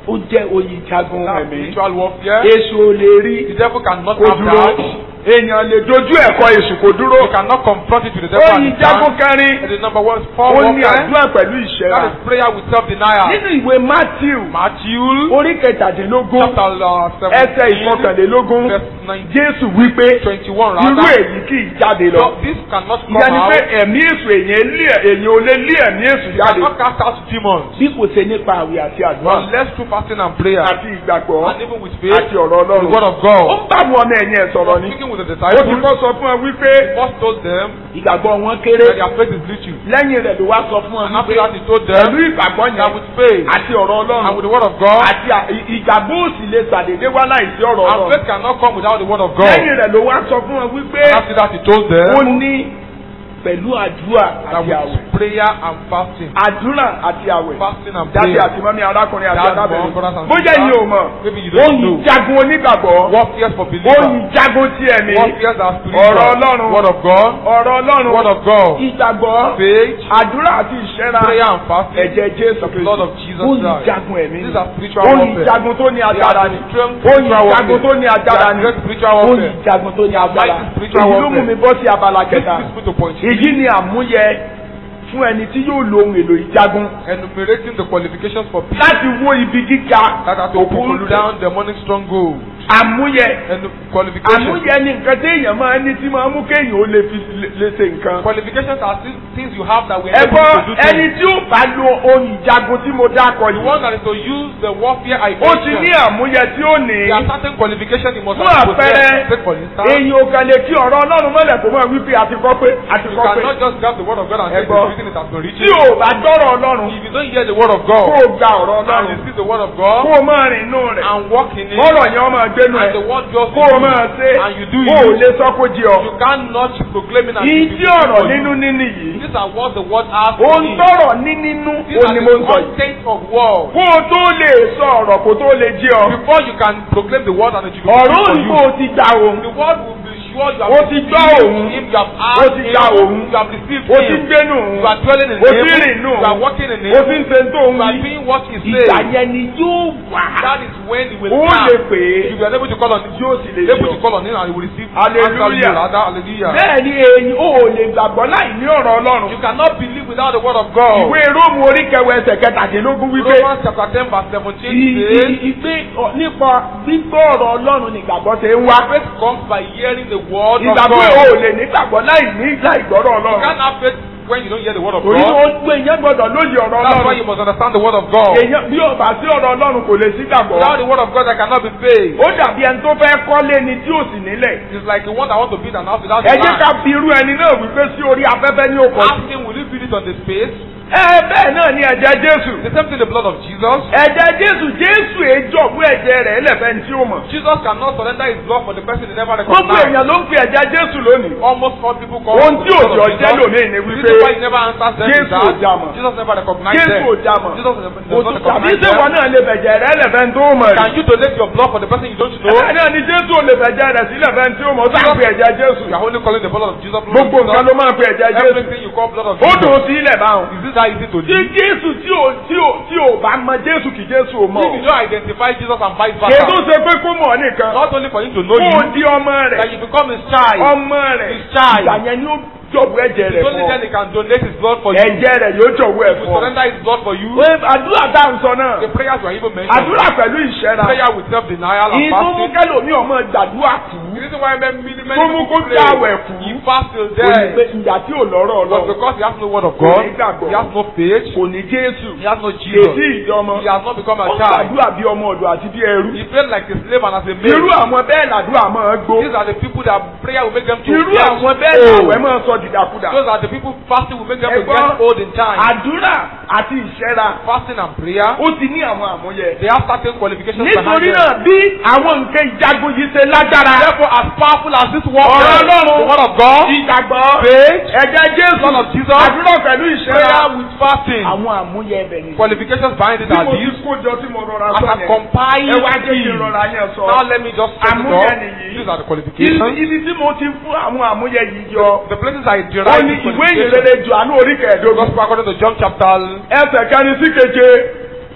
ó jẹ́ oyè ìjagun That's ẹ̀mí spiritual warfare. èṣù ò lè rí The devil cannot kó have dúró that. èèyàn lè dojú ẹ̀kọ́ èṣù kó dúró You cannot confront it with the devil oyè and his ìjagun hand. kẹrin And the number one is power ó ní warfare. àdúrà pẹ̀lú ìṣẹ́ra That is prayer with self-denial. nínú ìwé Matthew Matthew orí kẹtàdínlógún chapter uh, ẹsẹ̀ 17 ìfọkànlélógún verse 19 Jésù wípé 21 irú rather. èyí kì í jáde lọ So this cannot come ìyẹn ni pé out. ẹ̀mí èṣù èyàn lé èyàn ò lè lé ẹ̀mí èṣù You jáde cannot cast out demons bí kò ṣe nípa àwẹ̀ àti àdúrà unless through fasting and prayer àti ìgbàgbọ́ and even with faith àti ọ̀rọ̀ the word Ọlọ́run of God. ó ń bá àwọn ọmọ ẹ̀yìn ẹ̀ sọ̀rọ̀ ni Speaking with the ó ti disciples, kọ́ sọ fún ọ wípé first told them ìgbàgbọ́ wọn kéré that their faith is little. lẹ́yìn rẹ̀ ló wá sọ fún ọ And after wípé that he told pẹ̀lú them ìgbàgbọ́ that yẹn with faith àti ọ̀rọ̀ and with Ọlọ́run the word of God, àti à- ì- ìgbàgbọ́ òsì lè gbàdédé wá láìsí ọ̀rọ̀ and Ọlọ́run faith cannot come without the word of God. lẹ́yìn rẹ̀ ló wá sọ fún ọ wípé And after that he told ó them ní pẹ̀lú àdúrà that àti àwẹ̀ with prayer and fasting, àdúrà àti àwẹ̀ fasting and jáde prayer, àti mọ́mí arákùnrin àti Dad, arábìnrin mom, brothers and bóyá sisters, yìí ò mọ̀ maybe you don't oyin know. jagun onígbàgbọ́ warfare for believers, oyin jagun ti ẹ̀mí warfare that ọ̀rọ̀ spiritual, Ọlọ́run word of God, ọ̀rọ̀ word Ọlọ́run of God, ìgbàgbọ́ faith, àdúrà àti ìṣẹ́ra prayer and fasting, ẹ̀jẹ̀ Jésù the blood of Kristi Jesus oyin Christ. jagun ẹ̀mí These are spiritual oyin warfare. jagun tó ní They agbára are ni the strength oyin spiritual jagun tó warfare. ní They agbára are ni great spiritual oyin warfare. jagun tó ní agbára Mighty spiritual èyí ló mú warfare. mi bọ́ sí abala This kẹta leads me to point èyí three, ni àmúyẹ fún ẹni tí yóò lo ohun èlò ìjagun enumerating the qualifications for people láti wó ibi gíga that are to pull down demonic stronghold. àmúyẹ And qualifications. àmúyẹ ni nǹkan tí èèyàn máa ń ní tí máa ń mú kéèyàn ó lè fi lè- lè ṣe nǹkan. Qualifications are thi- things you have that will ẹ enable gbọ́ you to do ẹni things. tí ó bá lo ohun ìjagun tí mo dákọ̀ The one yìí that is to use the warfare I ó ti ní mentioned. àmúyẹ tí ó ní There are certain qualifications you must fún have àpẹẹrẹ possessed. Take for instance, èyí ò kàn lè kí ọ̀rọ̀ Ọlọ́run mọ́lẹ̀ kó máa wí pé àti kọ́ pé àti you kọ́ pé cannot just grab the word of God and say Ẹ gbọ́. the reason it has been tí written. ò bá gbọ́rọ̀ Ọlọ́run If you don't hear the word of kó God o gba ọ̀rọ̀ and Ọlọ́run receive the word of kó God o máa rìn inú rẹ̀ and walk in it kọ́rọ̀ yẹn ó máa gbénu and ẹ̀ the word just kó o máa ṣe and you do kó o it, lè sọ kó di ọ. you cannot proclaim it and Ìyí it tí will be ọ̀rọ̀ for you. nínú níní yìí These are what the word has to ohun be. tọrọ ní nínú These ó are ní the mo ń sọ yìí. content of word. kó o tó lè sọ ọ̀rọ̀ kó tó lè jí ọ. Before you can proclaim the word and it will be ọ̀rọ̀ for òyìnbó you. o ti gbà òun. The word will be sure you have Ó ti received gbọ́ òun. him, you have Ó asked ti him, gba òun. you have received o ti him. gbénu You are dwelling in o him, ti rìn nù you are walking in o him, ti ń ṣe tó ń you are wí. doing what he ìgbà says. yẹn ni yóò wà. That is when he will ó come. lè pè é. You will be able to call on him. Yóò sì lè Able to yọ. call on him and he will receive Hallelujah. answer you, rather. Hallelujah. bẹ́ẹ̀ ni èyí ò lè gbàgbọ́ láì ní ọ̀rọ̀ Ọlọ́run. You cannot believe without the word of God. ìwé Róòmù orí kẹwàá ẹsẹ̀ kẹtàdínlógún wípé Romans chapter 10 verse 17 ì- says, ì- ìgbé ọ- nípa gbígbọ́ ọ̀rọ̀ Ọlọ́run ni ìgbàgbọ́ ṣe ń wá. Faith comes by hearing the word of ìgbàgbọ́ ò God. lè nígbàgbọ́ láì ní láì gbọ́rọ̀ You Ọlọ́run. can't have faith when you don't hear the word of torí God. ó gbé èèyàn gbọ́dọ̀ lóye ọ̀rọ̀ That's why Ọlọ́run. you must understand the word of God. èèyàn bí ọba sí ọ̀rọ̀ Ọlọ́run kò lè sí gbàgbọ́. Without the word of God, there cannot be faith. ó dàbí ẹni tó fẹ́ kọ́lé ni tí ò sì nílẹ̀. It's like the one that want to build an house without ẹ a jẹ́ ká land. fi irú ẹni náà wípé sí orí afẹ́fẹ́ ní òkò sí. Ask him, will you build it on the space? ẹ bẹ́ẹ̀ náà ni ẹ̀jẹ̀ Jésù. The same thing the blood of Jesus. ẹ̀jẹ̀ Jésù Jésù èjọ̀bú ẹ̀jẹ̀ rẹ̀ ẹlẹ́fẹ̀ ní tí ó mọ̀. Jesus cannot surrender his blood for the person he never gbogbo recognized. èèyàn ló ń pe ẹ̀jẹ̀ Jésù lónìí. Almost all people call ohun him tí the blood òjò of jẹ́ Jesus. lónìí ni The wípé reason why he never answers them is Jésù ò that já mọ̀. Jesus never recognized Jésù them. ò já mọ̀. Jesus never kò does tún not tàbí recognize sèwọ them. náà lè bẹ̀jẹ̀ rẹ̀ ẹlẹ́fẹ̀ tó mọ̀ rí. Can you donate your blood for the person you don't know? Bẹ́ẹ̀ náà ni Jésù ò lè bẹ̀jẹ̀ rẹ̀ sílẹ̀ fẹ́ tí ó mọ̀ ó sáà pe ẹ̀jẹ̀ Jésù. You are only calling the blood of Jesus. blood of Gbogbo nǹkan ló Jesus. máa pe ẹ̀jẹ̀ Jésù. Everything you call blood of Ó Jesus. dùn sí ilẹ̀ báwọn. Is this how easy to Tí do? Jésù tí ò tí ò tí ò bá mọ Jésù kì Jésù ò mọ̀. If you don't identify Jesus and vice Kì í tó versa, ṣe pé kó mọ̀ nìkan. not only for him to know Kó o you, di ọmọ that rẹ̀. you become his child. Ọmọ rẹ̀. His child. Ìgbà yẹn ni ó jọ̀wọ́ ẹ̀jẹ̀ rẹ̀ It's only fún then ọ. he can donate his blood for you. Ẹ̀jẹ̀ rẹ̀ yóò jọ̀wọ́ ẹ̀ He will fún ọ. surrender his blood for you. Pé àdúrà tá à ń sọ náà. The prayers were even mentioned. Àdúrà pẹ̀lú ìṣẹ́ra. Prayer with self-denial and Ìtú mú fasting. kẹ́lòmí ọmọ gbàdúrà kú. The reason why many many Tó mú kó people jáwẹ̀ pray, kú. he fast till Ó ní pé death. ìyá tí ò lọ́rọ̀ But Ọlọ́run. because he has no word of Kò God, ní gbàgbọ́. he has no faith, Kò ní Jésù. he has no Kèsì Jesus, ìjọmọ. he has not become Ó a child. gbàdúrà bí ọmọ ọ̀dọ̀ àti bí ẹrú. He felt like a slave and as a Irú maid. àwọn bẹ́ẹ̀ làdúrà máa gbó. These are the people that prayer will make them to Irú get àwọn bẹ́ẹ̀ old. làwẹ̀ máa sọ dìdàkudà. Those are the people fasting will make them to Ẹ̀gbọ́n, get old in time. Àdúrà àti ìṣẹ́ra Fasting and prayer, ó ti ní àwọn àmúyẹ. they have certain qualifications behind Nítorí them. náà bí àwọn nǹkan ìjagun yìí ṣe lágbára. Therefore, as powerful as this word Ọ̀rọ̀ is, Ọlọ́run. the word of God, Ìgbàgbọ́. faith, Ẹ̀jẹ̀ Jésù. blood of Jesus, Àdúrà pẹ̀lú ìṣẹ́ra. prayer with fasting, Àwọn àmúyẹ ẹbẹ̀ ni. qualifications behind it Bí are mo ti these. kó jọ tí mo rọra As sọ I yẹn. compile Ẹ wá jẹ́ kí n these, rọra yẹn sọ. now let me just sum it Àmúyẹ up. nìyí. These are the Ibi qualifications. ibi tí mo ti fún àwọn àmúyẹ yìí jọ. The places I Ó derive ní these ìwé qualifications. ìrere Jòhánù orí kẹẹ̀ẹ́dógún. Gospel according to John chapter Ẹsẹ̀ kẹrin sí keje.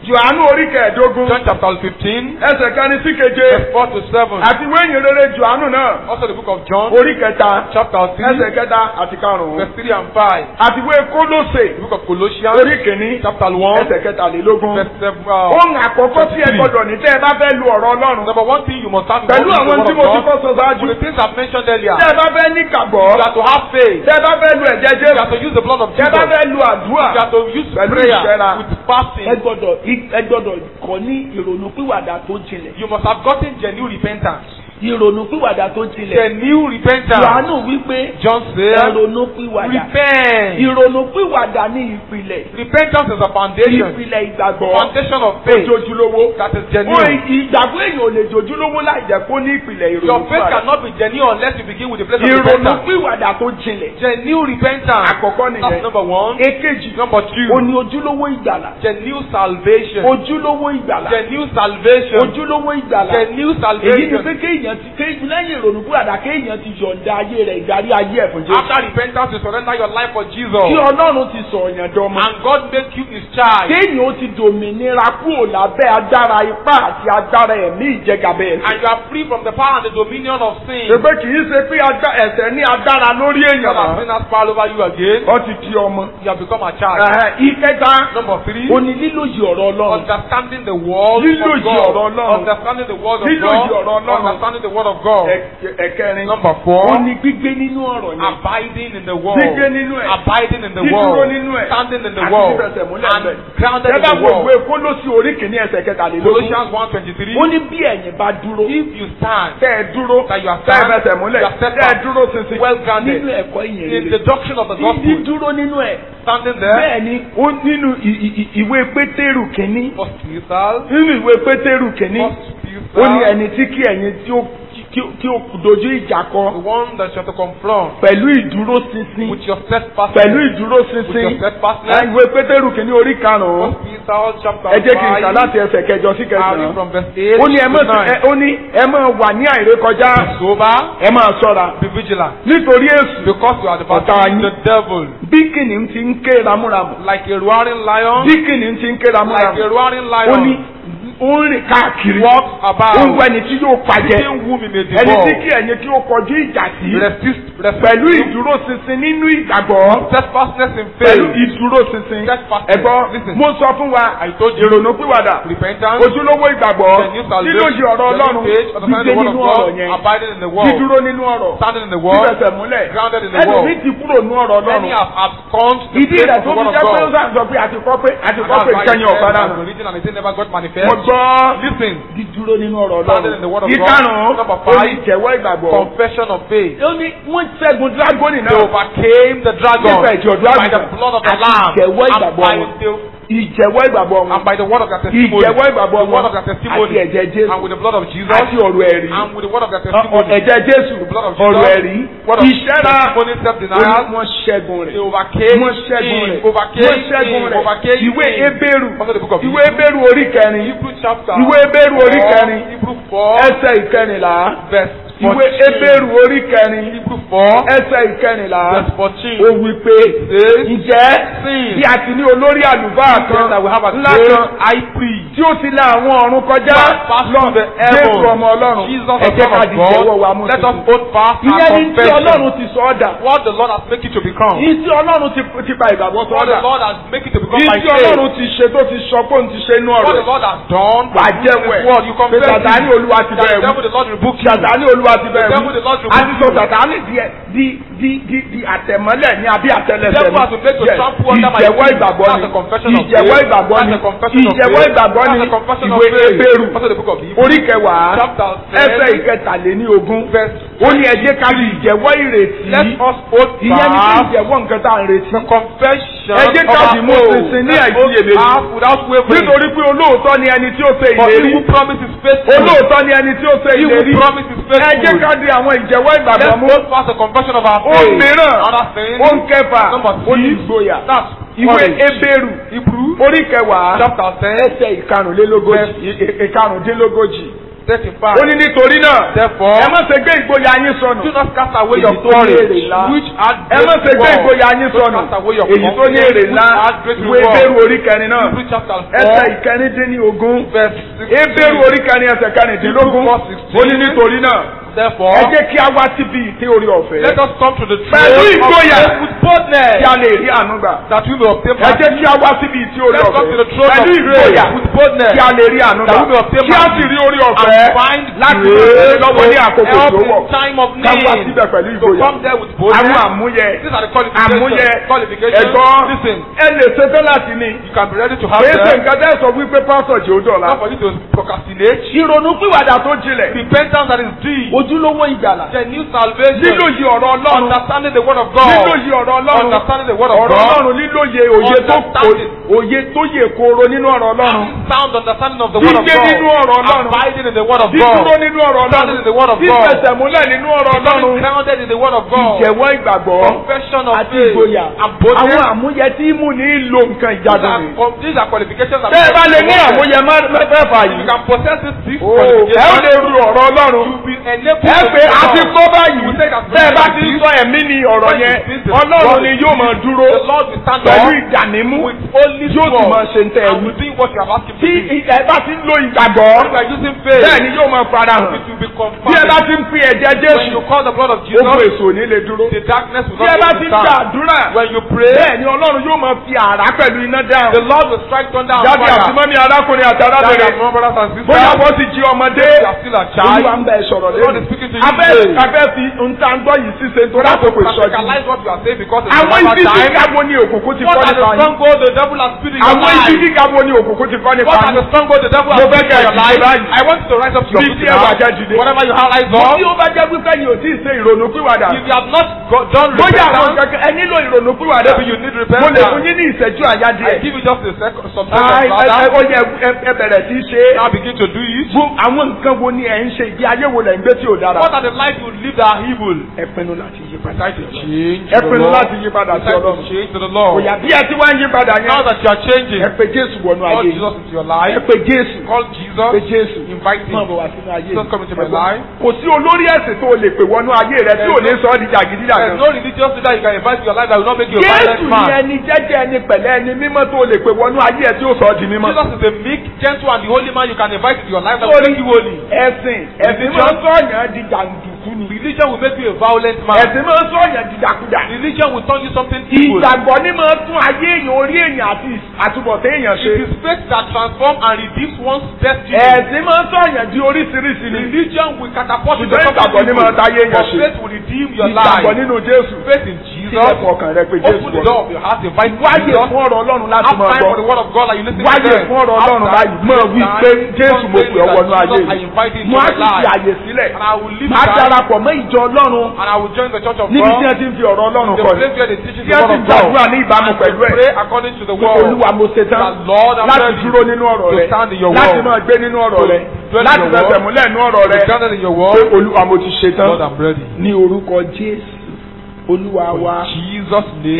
Jòhánù orí kẹẹ̀ẹ́dógún John chapter 15, ẹsẹ̀ kẹrin sí keje verse 4 to 7. àti wéyìn rere Jòhánù náà Also the book of John, orí kẹta chapter 3, ẹsẹ̀ kẹta àti karùn-ún verse 3 and 5. àti wé Kólósè The book of Colossians, orí kìíní chapter 1, ẹsẹ̀ kẹtàlélógún. verse 7. Uh, ohun àkọ́kọ́ tí ẹ gbọ́dọ̀ ní tẹ́ ẹ bá fẹ́ lu ọ̀rọ̀ Ọlọ́run number one thing you must have is pẹ̀lú the àwọn word tí of mo ti God. kọ́ sọ ṣáájú With the things I've mentioned earlier, tẹ́ ẹ bá fẹ́ ní kàgbọ́ you have to have faith. tẹ́ ẹ bá fẹ́ lu ẹ̀jẹ̀ You Jésù have to use the blood of tẹ́ ẹ Jesus. bá fẹ́ lu àdúrà You have to use Pẹ̀lú prayer ìṣẹ́ra. with fasting. ẹ gbọ́dọ̀ ẹ gbọ́dọ̀ kọ́ ní ìrònúpìwàdà tó jinlẹ̀ You must have gotten genuine repentance. ìrònúpìwàdà tó jinlẹ̀ Genuine repentance. Jòhánù wípé John said, ìrònúpìwàdà repent. ìrònúpìwàdà ní ìpìlẹ̀ Repentance is a foundation. ìpìlẹ̀ ìgbàgbọ́ Foundation of faith. ojojúlówó. That is ó genuine. ìgbàgbọ́ èèyàn ò lè jojúlówó láì jẹ́ kó ní ìpìlẹ̀ Your faith ìrònúpìwàdà. cannot be genuine unless you begin with the place of repentance. ìrònúpìwàdà tó jinlẹ̀. Genuine repentance. àkọ́kọ́ That's nìyẹn. number one. èkejì Number ó two. ní ojúlówó ìgbàlà. Genuine salvation. ojúlówó ìgbàlà. Genuine salvation. ojúlówó ìgbàlà. Genuine èyí ni salvation. pé kéèyàn ti kéèyàn lẹ́yìn ìrònúpìwàdà kéèyàn ti yọ̀ǹda ayé rẹ̀ ìdarí ayé ẹ̀ fún Jésù After repentance, you surrender your life for Jesus. kí Ọlọ́run ti sọ ọ̀yàn dọ́mọ. And God make you his child. kéèyàn ó ti dòmìnira kúrò lábẹ́ agbára ipá àti agbára ẹ̀mí ìjẹgàbẹ́ ẹ̀sìn. And you are free from the power and the dominion of sin. Ṣèpé kì í ṣe pé agbá- ẹ̀ṣẹ̀ ní agbára lórí God èèyàn has mọ́. been has power over you again. Ó ti di ọmọ. You have become a child. Ẹ̀hẹ̀, Ìkẹta, Number three. ó ní lílòyè ọ̀rọ̀ Ọlọ́run. Understanding the word Lílò of yìí ọ̀rọ̀ God. Ọlọ́run. Understanding the word of Lílò God. yìí ọ̀rọ̀ Ọlọ́run. Understanding the word of God. Ẹ- Ẹ̀kẹrin, Number four. ó ní gbígbé nínú ọ̀rọ̀ yẹn. Abiding in the word. Gbígbé nínú ẹ̀. Abiding in the Dídúró word. nínú ẹ̀. Standing in the Àti word. fífẹsẹ̀ múlẹ̀ And ńbẹ̀. grounded Ẹ in bá the wo ìwé word. Kólósì orí kìíní ẹsẹ̀ kẹtàlélógún. Colossians 1.23. Ó ní bí ẹ̀yin bá dúró. If you stand Tẹ́ ẹ dúró. That you are Tẹ́ ẹ stand, fẹsẹ̀ múlẹ̀. you are steadfast, Tẹ́ ẹ dúró ṣinṣin. well grounded nínú ẹ̀kọ́ ìyẹn in rere the doctrine of the gospel, dídúró nínú ẹ̀ standing there, Bẹ́ẹ̀ ni ó nínú ì- ì- ì- ìwé Pétérù kìíní. first Peter, Nínú ìwé Pétérù kìíní. first Ó ní Peter, ẹni tí kí ẹ̀yin tí ó tí ó- tí ó dojú ìjà the kọ one that you have to confront pẹ̀lú ìdúró ṣinṣin. with your steadfastness, Pẹ̀lú ìdúró with your ṣinṣin. steadfastness. Ẹ, Ìwé Pétérù kìíní orí karùn-ún. First Peter chapter Ẹ jẹ́ kí n kà 5, láti ẹsẹ̀ kẹjọ sí starting kẹsàn-án. from verse 8 Ó ní ẹ to mọ̀ ẹ 9. ó ní ẹ máa wà ní àìrékọjá. Be sober, Ẹ máa ṣọ́ra. be vigilant, Nítorí èsù because you are the Ọ̀tá battle yín. the devil, bí kìnìún ti ń ké ramúramù. like a roaring lion, Bí kìnìún ti ń ké like a ramúramù. roaring Ó ní lion, ó ń rìn káàkiri. walks Ó ń about, wá ẹni tí yóò pàjẹ́. seeking whom he may Ẹni tí kí devour, ẹ̀yin kí ó kọjú ìjà sí. resist, Pẹ̀lú resist, ìdúró ṣinṣin nínú ìgbàgbọ́. steadfastness in Pẹ̀lú faith, ìdúró ṣinṣin. steadfastness. Ẹ̀gbọ́n Listen, mo sọ fún wa I told you, ìrònú pìwàdà. repentance, Ojúlówó ìgbàgbọ́. the new salvation, Lílòjì ọ̀rọ̀ the Ọlọ́run. new faith, understanding Gbígbé the word of nínú ọ̀rọ̀ God, yẹn. abiding in the word, Dídúró nínú ọ̀rọ̀. standing in the word, Fífẹsẹ̀ múlẹ̀. grounded in the Ẹlòmí word. ti kúrò nínú ọ̀rọ̀ Many Ọlọ́run. have abscond the Ìdí faith rẹ̀ of tó the fi word of jẹ́ pé ó God. sàn sọ pé àti kọ́ pé àti And kọ́ that's pé why ìkẹyìn it ọ̀padà says nù. the religion and it never got manifest. Mo gbọ́ Listen, dídúró nínú ọ̀rọ̀ standing in the word Ọlọ́run of God. ìkarùn-ún Number ó ní five, ìjẹ́wọ́ ìgbàgbọ́. confession of faith. Ó ní wọ́n ṣẹ́gun dírágónì They náà. overcame the dragon Nípa ẹ̀jẹ̀ ọ̀dọ́ by the àgùntàn blood of the àti lamb ìjẹ́wọ́ and ìgbàgbọ́ by wọn. the Ìjẹ́wọ́ ìgbàgbọ́ wọn. and by the word of their testimony. Ìjẹ́wọ́ ìgbàgbọ́ The word wọn. of their Àti testimony. ẹ̀jẹ̀ Jésù. And with the blood of Jesus. Àti ọ̀rọ̀ ẹ̀rí. And with the word of their Ọ- ọ- testimony. Ẹ̀jẹ̀ Jésù. The blood of Jesus. Ọ̀rọ̀ ẹ̀rí. Word of Ìṣẹ́ra. testimony, Ó ní self-denial. wọ́n ṣẹ́gun They rẹ̀. overcame Wọ́n ṣẹ́gun him. rẹ̀. Overcame Wọ́n ṣẹ́gun him. rẹ̀. Overcame Ìwé him. Hébérù. Also the book of Ìwé Hebrew. Hébérù orí kẹrin. Hebrew chapter. Ìwé Hébérù orí four, kẹrin. Hebrew 4. Ẹsẹ̀ ìkẹrìnlá. Verse Ìwé 14. Hébérù orí kẹrin. Hebrew 4. Ẹsẹ̀ ìkẹrìnlá. Verse 14. Ó wí pé Says, ǹjẹ́ Sin. bí a ti ní olórí àlùfáà kan that we have a ńlá great kan high priest. tí ó ti la àwọn ọ̀run kọjá Pass lọ through the Jésù heavens. ọmọ Ọlọ́run Jesus ẹ the jẹ́ Son ká of di ìjẹ́wọ́ wa God. mú Let us tuntun. hold fast our ìyẹn ní tí confession. Ọlọ́run ti sọ ọ́ dà What the Lord has made you to become. ní tí Ọlọ́run ti ti pa ìgbàgbọ́ sọ What ọ́ dà the Lord has made you to become ní by tí faith. Ọlọ́run ti ṣe tó ti sọ pé òun ti ṣe inú What ọ̀rọ̀ the Lord has done. wà á jẹ́wọ́ His word. You ẹ̀ pé confess Sàtánì it. Olúwa ti That bẹ̀rẹ̀ the wù devil, the Lord rebuke you. Sàtánì Olúwa ti bẹ̀rẹ̀ The wù devil, the Lord a ti rebuke sọ you. Sàtánì di di di di di àtẹ̀mọ́lẹ̀ ní abí àtẹlẹsẹ̀ The devil has been made to Yes. trample under my ìjẹ́wọ́ feet. ìgbàgbọ́ That's ni a confession of ìjẹ́wọ́ faith. ìgbàgbọ́ ni That's a confession of ìjẹ́wọ́ faith. ìgbàgbọ́ ni That's a confession of ìwé faith. Hébérù Also the book of Hebrews. orí kẹwàá Chapter ẹsẹ̀ 10. ìkẹtàléní ogún Verse ó ní ẹ jẹ́ ká di ìjẹ́wọ́ ìrètí Let us hold ìyẹn ní kí fast ìjẹ́wọ́ nǹkan tá à ń retí the confession Ẹ jẹ́ ká of dì our mú hope. ṣinṣin ní Let us àìsíyèméjì. have without wavering. nítorí pé olóòótọ́ ni ẹni tí ó ṣe For he ìlérí who promises faithful. olóòótọ́ ni ẹni tí ó ṣe He ìlérí who promises ẹ jẹ́ faithful. ká di àwọn ìjẹ́wọ́ ìgbàgbọ́ Let's mú hold fast the confession of our ó faith. mìíràn Another thing. ó ń kẹfà Number ó ní six. ìgboyà That's ìwé courage. ebéèrú Hebrew orí kẹwàá chapter ten. ẹsẹ̀ ìkarùnlélógójì ì- ì- ìkarùndínlógójì 35. ó ní nítorí náà Therefore, ẹ má ṣe gbé ìgboyà yín sọnù do not cast away Èyí your tó ní èrè courage, ńlá. which had ẹ má ṣe great gbé reward. ìgboyà yín Don't sọnù cast away your èyí tó ní èrè ńlá which had great ìwé reward. ebéèrú orí kẹrin náà Hebrews chapter ẹsẹ̀ 4, ìkẹrìndínlógún verse 16. ebéèrú orí kẹrin ẹsẹ̀ kẹrìndínlógún Hebrews 4:16. ó ní nítorí náà Therefore, ẹ jẹ́ kí a wá síbi ìtẹ́ orí ọ̀fẹ́ let us come to the Pẹ̀lú throne of ìgboyà. grace with boldness kí a lè rí àánú gbà that we may obtain ẹ mercy. jẹ́ kí a wá síbi ìtẹ́ orí Let's come to the ọ̀fẹ́ throne of pẹ̀lú grace ìgboyà with boldness kí a lè rí àánú gbà that we may obtain kí a mercy sì rí orí and ọ̀fẹ́ find láti grace ràn lọ́wọ́ ní to àkókò help tó wọ̀ in time of ká wá need. síbẹ̀ pẹ̀lú So ìgboyà come there with àwọn boldness. àmúyẹ These are the àmúyẹ qualifications. qualifications. ẹ̀gbọ́n Listen, ẹ lè ṣetán láti ní you can be ready to have kìí ṣe them. nǹkan tẹ́ sọ wípé pásọ̀ jẹ́ ó dọ̀la Not for you to procrastinate. ìrònú pìwàdà tó jinlẹ̀ Repentance that is deep. ojúlówó ìgbàlà The new salvation. lílòyè ọ̀rọ̀ ọlọ́run Understanding the word of God. lílòyè ọ̀rọ̀ ọlọ́run Understanding the word of ọ̀rọ̀ God. ọlọ́run lílòyè òye tó Understanding. òye tó yè kooro nínú ọ̀rọ̀ ọlọ́run Having sound understanding of the word of Gbígbé God. nínú ọ̀rọ̀ Ọlọ́run. Abiding in the word of dídúró God. nínú ọ̀rọ̀ Standing in the word ọlọ́run of God. fífẹsẹ̀múlẹ̀ nínú ọ̀rọ̀ Becoming ọlọ́run grounded in the word of God. ìjẹ̀wọ́ ìgbàgbọ́ Confession of àti faith. ìgboyà And boldness. àwọn àmúyẹ tí mú ní lo nǹkan These ìjagun are, ni. com- these are qualifications that tẹ́ ẹ bá lè ní If àmúyẹ má- mẹ́fẹ̀ẹ̀fà you yìí can possess these six ó ẹ ó lè qualifications, ru ọ̀rọ̀ ọlọ́run you will be enabled ẹ to pé do a ti all. kọ́ báyìí You will say that tẹ́ ẹ bá ti this- ń sọ ẹ̀mí ni ọ̀rọ̀ when you yẹn speak the ọlọ́run word ni of yóò máa dúró The Lord will stand pẹ̀lú up ìdànímú with holy yóò tún máa sword ṣe ń tẹ́ ẹ and wí. will do what you have asked him to tí do. ẹ bá ti ń lo ìgbàgbọ́ If you are using faith, bẹ́ẹ̀ ni yóò máa fara hàn it will be bí ẹ bá confirmed. ti ń fi ẹ̀jẹ̀ When Jésù you call the blood of ogun Jesus, èso ò ní lè dúró the darkness will bí ẹ not bá be ti ń able to stand. gbàdúrà When you pray, bẹ́ẹ̀ ni ọlọ́run yóò máa fi àrá pẹ̀lú iná the dáhùn Lord will strike thunder and jáde àti fire. mọ́mí arákùnrin àti Daddy arábìnrin and mom, brothers and sisters, bóyá wọ́n ti jí ọmọdé you are still a child. olúwa ń bẹ sọ̀rọ̀ The Lord is lẹ́nu speaking to you abẹ́ today. abẹ́ fi nta ń gbọ́ yìí ṣíṣe You nítorí have to àkókò ìsọjí practicalize what you are saying because it's àwọn another ibi time. gíga wo ni òkùnkùn ti What kọ́ are the nípa yín strongholds the devil has put in your àwọn ibi life? gíga wo ni òkùnkùn ti kọ́ nípa What are yín the strongholds the devil Mo has fẹ́ put in kẹ́ ẹ your dìde life? báyìí. I want you to rise up to your Bí feet tí ẹ wà now. jẹ́ dìde. Whatever you have rise bí up. ó bá jẹ́ pípé ni ò tí ì ṣe ìrònú pìwàdà If you have not go- done bóyá àwọn repentance, kankan ẹ nílò ìrònú pìwàdà maybe you need mo lè fún repentance. yín ní ìṣẹ́jú àyá I díẹ̀ give you just a second, some Ai, seconds ẹ ẹ- rather. ó yẹ ẹ- ẹ bẹ̀rẹ̀ sí í ṣe é. Now begin to do it. Gbó àwọn nǹkan wo ni ẹ̀ ń ṣe ìgbé ayé wo lẹ̀ ń gbé tí ò dára. What are the life you live that are evil? ẹ pinnu láti yí padà. Decide to change ẹ to the pinnu Lord. láti yí padà sí Decide to ọlọ́run. change to the Lord. Òyà bí ẹ ti wá ń yí padà Now yẹn. that you are changing, ẹ pe Jésù wọnú call ayé. Jesus into your ẹ life. pe Jésù. Call pe Jesus. Jésù. Invite Máa him. bọ̀ wá sínú ayé. Jesus come into my Ẹ̀gbọ́n, life. Kò sí olórí ẹ̀sìn tó o lè pè wọnú ayé rẹ tí ò ní sọ ọ́ di There's jàgídíjàgan. no religious leader you can invite to your life that will not make you a Jésù violent ni man. ẹni jẹ́jẹ́ ẹni pẹ̀lẹ́ ẹni mímọ́ tó o lè pè wọnú ayé ẹ tí ó sọ ọ́ di mímọ́. Jesus is a meek, gentle, and the holy man you can invite into your life that will Sorry. make you holy. Ẹ̀sìn ẹ̀sìn máa ń sọ̀yàn di jàǹdùkú ni. Religion will make you a violent man. Ẹ̀sìn máa ń sọ̀yàn di dàkúdà. Religion will turn you something evil. Ìgbàgbọ́ ni máa tún ayé èèyàn orí èèyàn àti àtúbọ̀tán èèyàn ṣe. It is faith that transforms and redeems one's destiny. Ẹ̀sìn máa ń sọ̀yàn di oríṣiríṣi ni. Religion will catapult you to Ṣùgbọ́n ìgbàgbọ́ something ni máa táyé evil. èèyàn But ṣe. faith will redeem your Ìgbàgbọ́ life. nínú Jésù. Faith in Sílẹ̀ Jesus. fún ọkàn rẹ pé Jésù Open the wọ̀. door of your heart. Invite Wáyé Jesus. fún ọ̀rọ̀ Ọlọ́run láti Have máa time for the gbọ́. word of God that you listen to Wáyé them. fún ọ̀rọ̀ Ọlọ́run Have báyìí. time. Máa wí pé Jésù mo pè ọ́ wọnú ayé I mi. invite you into Mo á my sì fi life. àyè sílẹ̀. And I will live Máa right. darapọ̀ mọ́ ìjọ Ọlọ́run And I will join the church of níbi tí God. wọ́n ti ń fi ọ̀rọ̀ Ọlọ́run The kọ́ ni. place where they teach Tí the wọ́n word ti of ń God. gbàdúrà ní ìbámu And pẹ̀lú to ẹ̀. pray according to the Pé word. Olúwa mo ṣe tán That Lord, I'm láti ready dúró nínú ọ̀rọ̀ to rẹ stand in your láti word. máa gbé nínú ọ̀rọ̀ rẹ dwell in láti your fẹsẹ̀ word. múlẹ̀ nínú ọ̀rọ̀ rẹ To stand in your pé word. Olúwa mo ti ṣe tán Lord, I'm ready. ní orúkọ Jésù Olúwa wa. Jesus' name.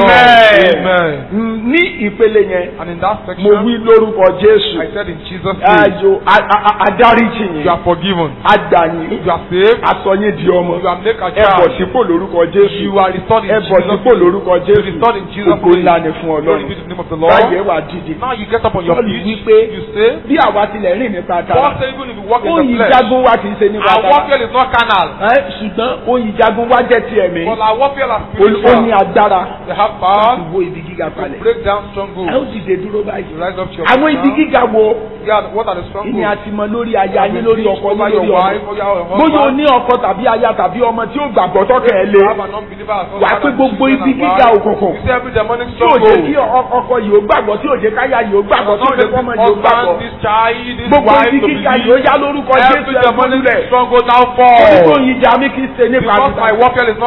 Amen. Amen. Mm, Ní ìpele yẹn And in that mo section, wí lórúkọ Jésù I said in Jesus' name, ayò a- a- a- adáríjì you yín are forgiven. agbàyìn You are saved. asọyín di ọmọ You are made a ẹ bọ̀ child. sípò lórúkọ Jésù You are restored in ẹ bọ̀ Jesus' sípò name. lórúkọ You Jésù are restored in Jesus' ògo name. ńlá ni fún Glory Ọlọ́run be to the name of the Lord. báyìí wà dìde Now you get up on your Paul feet. wípé You say, bí àwa tilẹ̀ rìn nípa Paul tara said even if you walk in ohun the flesh, ìjagun wa kì í ṣe nípa our tara warfare is not carnal, Ẹ, ṣùgbọ́n ohun ìjagun wa jẹ́ ti ẹ̀mí but our warfare is ó ní spiritual. agbára They have láti power wo ibi gíga to palẹ̀ break down ẹ ó strongholds. dìde dúró báyìí You rise up to your àwọn feet ibi now. gíga wo Yeah, what are the ìní strongholds? àti mọ lórí aya yín lórí ọkọ yín over your lórí wife, ọmọ over your bóyá o husband. ní ọkọ tàbí aya tàbí ọmọ tí ó gbàgbọ́ tọ́kẹ̀ ẹ lé You have an unbeliever as wà á husband pé and gbogbo children ibi and gíga wife. òkùnkùn You see every demonic tí ò jẹ́ stronghold. kí ọ- ọkọ yìí ó gbàgbọ́ tí ò jẹ́ káyà yìí ó gbàgbọ́ tí ò jẹ́ kọ́mọ yìí ó gbàgbọ́ husband, this child, this gbogbo wife ibi to gíga believe. yìí ó yá lórúkọ Jésù Every ẹ̀ demonic fúnlẹ̀ stronghold now onígbò fall. yìí jà mí kì í ṣe nípa Because my àbúrò warfare is not ó carnal.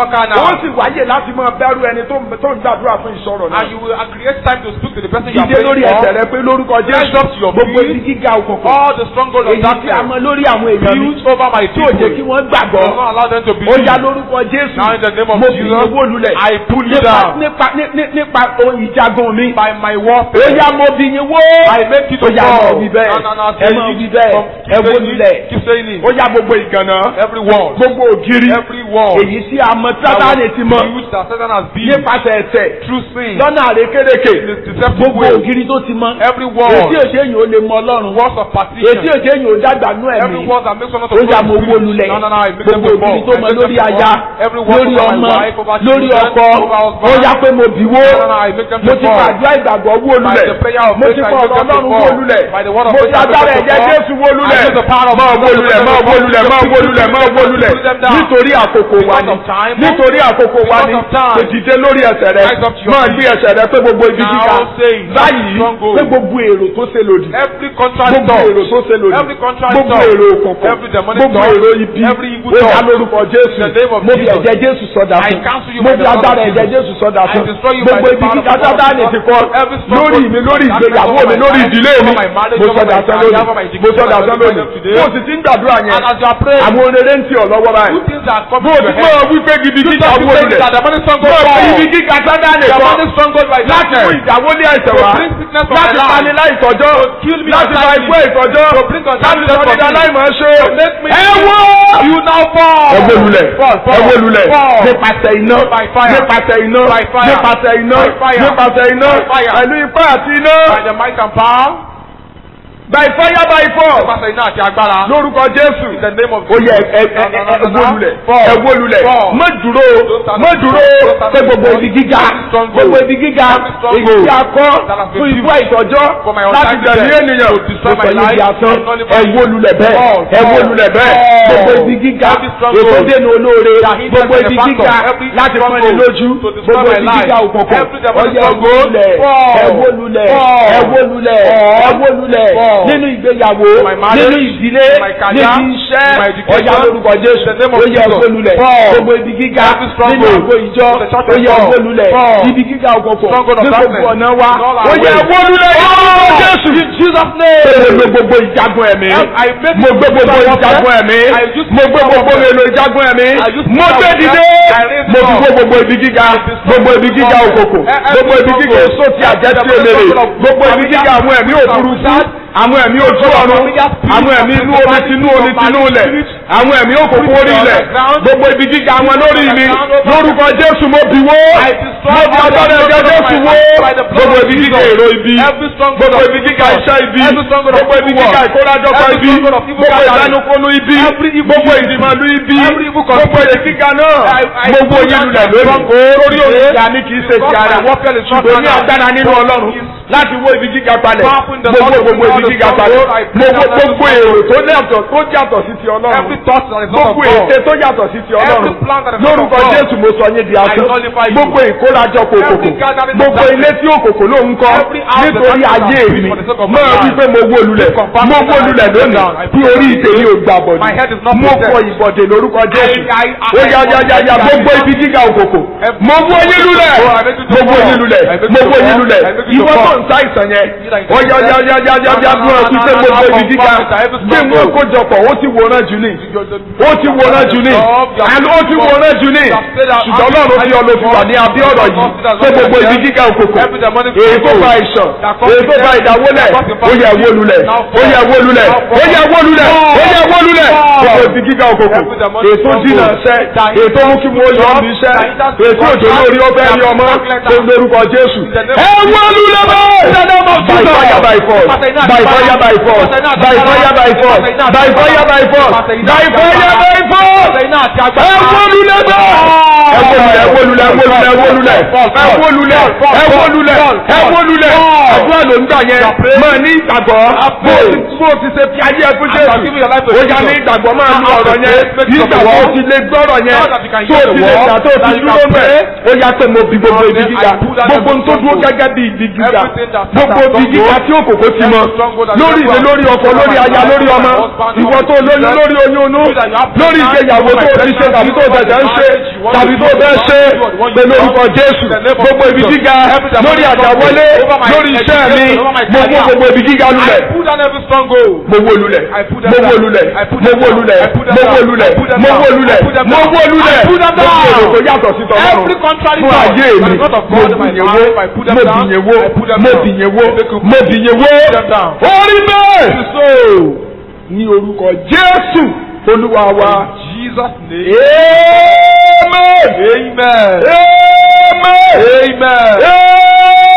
sì wáyè láti máa bẹ̀rù ẹni tó ń tó ń gbàdúrà fún ìṣòro náà. And you will create time to speak to the person you are Ìdíje praying lórí ẹsẹ̀ for. rẹ pé lórúkọ Rise Jésù up to your gbogbo feet. ibi gíga òkùnkùn. All the stronghold of Èyí tí a darkness mọ lórí àwọn èèyàn mi built over my tí ò jẹ́ kí people. wọ́n Do gbàgbọ́. not allow them to Ó believe. ya lórúkọ Jésù. Now in the name of Mo fi Jesus, owó lulẹ̀. I pull you Nípa down nípa ní- ní- nípa ohun ìjagun mi. by my Ó warfare. yá mo bí yín wó. I make you to Ó yá fall. mo bí bẹ́ẹ̀. No, no, no, Ẹ mọ̀ bí bẹ́ẹ̀. Keep Ẹ wó saying lulẹ̀. it. Keep saying it. Ó yá gbogbo ìgànnà. Every word. Gbogbo ògiri. Every word. Èyí tí a mọ Sátánì ti mọ. Huge that Satan has built Nípasẹ̀ ẹ̀tẹ̀. through sin. Lọ́nà àrékérekè. In this deceptive Gbogbo way. ògiri tó ti mọ. Every Èsì word. òṣèyàn ó lè mọ Ọlọ́run. Words of Èsì partition. òṣèyàn ó dàgbà nú ẹ̀mí. Every word that makes one not to ó yà fall mo in wó spirit. lulẹ̀ No, no, no. I make them gbogbo to òbí fall. tó I mọ make them lórí to aya fall. Every word lórí over ọmọ my wife, over lórí children, ọkọ over ó husband. yá pé mo bì wó No, no, no. I make them mo to ti fall. fàdúrà ìgbàgbọ́ wó By lulẹ̀ the prayer of mo faith, ti I fọ make ọ̀rọ̀ them to Ọlọ́run wó fall. lulẹ̀ By the word of mo faith, ti I make agbára them to ẹ̀jẹ̀ fall. Jésù wó lulẹ̀ I use the power of máa God wó to lulẹ̀ make máa them wó to lulẹ̀ fall. máa wó lulẹ̀ máa wó lulẹ̀ Pull them down. nítorí àkókò wa Because ni of time. nítorí àkókò wa ni Because of time. kò dìde lórí ẹsẹ̀ rẹ Rise up to your máa feet. gbé ẹsẹ̀ rẹ pé gbogbo ibi Now gíga say, báyìí stronghold. pé gbogbo èrò tó ṣe lòdì Every contract gbogbo thought. èrò tó ṣe lòdì Every contract gbogbo thought. èrò òkùnkùn Every demonic gbogbo thought. èrò ibi Every evil ó yá thought. lórúkọ Jésù In the name of mo fi Jesus. ẹ̀jẹ̀ Jésù sọdà I fún cancel you mo by fi the power agbára of ẹ̀jẹ̀ Jesus. Jésù sọdà I fún destroy you by gbogbo the ibi power of kíkà God. Sátánì ti kọ Every lórí stronghold mi lórí that ìgbéyàwó over mi my lórí life, ìdílé mi over my marriage, mo over sọdà my sán career, lónìí over my mo education, sọdà over sán my lónìí life today. mo sì ti ń gbàdúrà yẹn And as you are praying, àwọn onere ń tì ọ́ lọ́wọ́ good báyìí things are mo coming to ti your mọ̀ head. wípé gidi You kíkà stop wó saying lulẹ̀ that the demonic mo stronghold fi fall. ibi kíkà Sátánì The kọ demonic stronghold by láti mú darkness. ìdáwọ́lé àìsàn To wá bring sickness from láti my life. pani láì tọ́jọ́ kill me láti fa untimely. ikú ìtọ́jọ́ To bring láti untimely sọ death nígbà for me. láì máa ṣe To make me ẹ wó. You now fall. ẹ wó lulẹ̀ Fall, fall, ẹ wó lulẹ̀ fall. nípasẹ̀ iná By fire. nípasẹ̀ iná By fire. nípasẹ̀ iná By fire. nípasẹ̀ iná By fire. pẹ̀lú ipá àti iná By the might and power. by fire by force Nípasẹ̀ iná àti agbára. lórúkọ Jésù In the name of ó yẹ ẹ ẹ No, no, ẹ no, ẹ no, wó no. lulẹ̀ Fall. ẹ wó lulẹ̀ Fall. má dúró Don't stand má up. dúró Don't stand pé up. gbogbo ibi gíga Stronghold. gbogbo ibi gíga Stronghold. èyí tí a kọ́ That has been fún ikú built àìtọ́jọ́ for my láti untimely gbẹ̀mí death. ènìyàn To destroy mo my sọ yìí di life. asán And nullify ẹ it. wó lulẹ̀ bẹ́ẹ̀ Fall. ẹ wó lulẹ̀ bẹ́ẹ̀ Fall. gbogbo ibi gíga Every stronghold. ètò dènà olóore That hinders gbogbo my ibi factor. gíga Every láti fún ẹni stronghold lójú to destroy gbogbo my ibi life. gíga òkùnkùn Every demonic ọyẹ ẹ wó stronghold. lulẹ̀ Fall. ẹ wó lulẹ̀ Fall. ẹ wó lulẹ̀ Fall. ẹ wó lulẹ̀ Fall. nínú ìgbéyàwó My marriage, nínú ìdílé my career, níbi iṣẹ́ my education, ọjà lórúkọ Jésù in the name of ó yẹ Jesus. kó lulẹ̀ Fall. gbogbo ibi gíga Every stronghold. nínú àgbo ìjọ The church ó of yẹ God. kó lulẹ̀ Fall. ibi gíga òkùnkùn Stronghold of ní gbogbo darkness. ọ̀nà wa In all our ó yẹ ways. kó lulẹ̀ lórúkọ Jésù In Jesus' name. mo gbé gbogbo ìjagun ẹ̀mí I make mo gbé gbogbo it ìjagun ẹ̀mí I use mo gbé gbogbo it èlò ìjagun ẹ̀mí I use mo it gbé for dìde I raise mo it fi up. gbé gbogbo ibi gíga gbogbo ibi gíga òkòkò Eh, eh, gbogbo ibi gíga èso ti àjẹ́ tí èlèrè gbogbo ibi gíga àwọn ẹ̀mí òfurufú àwọn ẹ̀mí ojú ọ̀run àwọn ẹ̀mí inú omi tinú omi tinú ilẹ̀ àwọn ẹ̀mí òkòkò orí ilẹ̀ gbogbo ibi gíga wọn lórí mi lórúkọ Jésù mo bì wó mo fi agbára ẹ̀jẹ̀ Jésù wó gbogbo ibi gíga èrò ibi gbogbo ibi gíga iṣẹ́ ibi gbogbo ibi gíga ìkórajọpọ̀ ibi gbogbo ìdánukonu ibi gbogbo ìdìmọ̀lú ibi gbogbo ibi gíga náà gbogbo yín lulẹ̀ lónìí lórí òní ìyá ní kì í ṣe ti ara ṣùgbọ́n ní agbára nínú Ọlọ́run láti wó ibi gíga palẹ̀ gbogbo gbogbo ibi gíga palẹ̀ gbogbo gbogbo èrò tó yàtọ̀ tó yàtọ̀ sí ti Ọlọ́run Every thought that is not of gbogbo God. ète tó yàtọ̀ sí ti Ọlọ́run Every plan that is not lórúkọ of God. Jésù mo sọ yín di asán I nullify you. gbogbo ìkórajọpọ̀ Every òkòkò gathering of gbogbo darkness. ilé tí òkòkò ló ń kọ́ Every house that nítorí darkness ayé has mi built for the sake of my máa life. wí pé mo wó lulẹ̀ Confirm mo that wó I lulẹ̀ put it lónìí down. I bí put orí it ìtẹ̀yìn ò gbà bọ̀dì My head is not mo possessed. kọ ìbọ̀dẹ̀ lórúkọ Jésù I- I- ó yá yá yá yá I- gbogbo ibi gíga òkòkò mo wó yín lulẹ̀ Oh, I make you to mo wó fall. yín lulẹ̀ I make you mo to wó yín fall. lulẹ̀ I make you to ìwọ tó fall. ń ta ìsàn yẹn like ó yá yá yá yá yá yá No, bí wọn no, ti no, ṣe no, gbogbo no, ibi gíga confirm it. I have to bí wọn struggle. kójọpọ̀ ó ti wòran jù ní ó ti wòran jù ní àná ó ti wòran jù ní ṣùgbọ́n Ọlọ́run fi ọ lọ fi wà ní abẹ́ ọ̀rọ̀ yìí pé gbogbo ibi gíga òkòkò èyí tó fa ìṣàn èyí tó fa ìdáwọ́lẹ̀ ó yẹ wó lulẹ̀ ó yẹ wó lulẹ̀ ó yẹ wó lulẹ̀ ó yẹ wó lulẹ̀ gbogbo ibi gíga òkòkò èyí tó dínà ṣẹ́ èyí tó mú kí mo yọ ọ́ bí iṣẹ́ èyí tó jò lórí ọbẹ̀ ní ọmọ tó ń lórúkọ Jésù ẹ wó lulẹ̀ bẹ́ẹ̀ by fire by force by fire by force by fire by force by fire by force by fire by force ẹ wó lulẹ̀ bẹ́ẹ̀ ẹ wó lulẹ̀ ẹ wó lulẹ̀ ẹ wó lulẹ̀ ẹ wó lulẹ̀ ẹ wó lulẹ̀ ẹ wó lulẹ̀ àdúrà ló ń gbà yẹn máa ní ìgbàgbọ́ bó o ti- bó o ti ṣe fi ayé ẹ fún Jésù ó yá ní ìgbàgbọ́ máa lu ọ̀rọ̀ yẹn nígbà tó o ti lè gbọ́rọ̀ yẹn tó o ti lè gbà tó o ti dúró mẹ́ ó yá pé mo bi gbogbo ibi gíga gbogbo n tó dúró gẹ́gẹ́ bí ibi gíga gbogbo ibi gíga tí òkòkò ti mọ lórí ìwé lórí ọkọ lórí aya lórí ọmọ ìwọ tó lóyún lórí oyún inú lórí ìgbéyàwó tó o ti ṣe tàbí tó o ṣẹ̀ṣẹ̀ ń ṣe tàbí tó bẹ́ẹ̀ ṣe pẹ̀lú orúkọ Jésù gbogbo ibi gíga lórí àdáwọlé lórí iṣẹ́ mi mo mú gbogbo ibi gíga lulẹ̀ I put down every stronghold. mo wó lulẹ̀ mo wó lulẹ̀ mo wó lulẹ̀ mo wó lulẹ̀ mo wó lulẹ̀ mo wó lulẹ̀ mo fi èrò tó yàtọ̀ sí tọ́lọ́run Every contrary fún thought ayé that mi is not of mo God in my bìyẹn life, wó I put mo them down. bìyẹn wó I put them mo down. bìyẹn wó Make a- mo bìyẹn wó them down. orí bẹ́ẹ̀ ní orúkọ Jésù Olúwa wa. Jesus' name. Amen. Amen. Amen. Amen.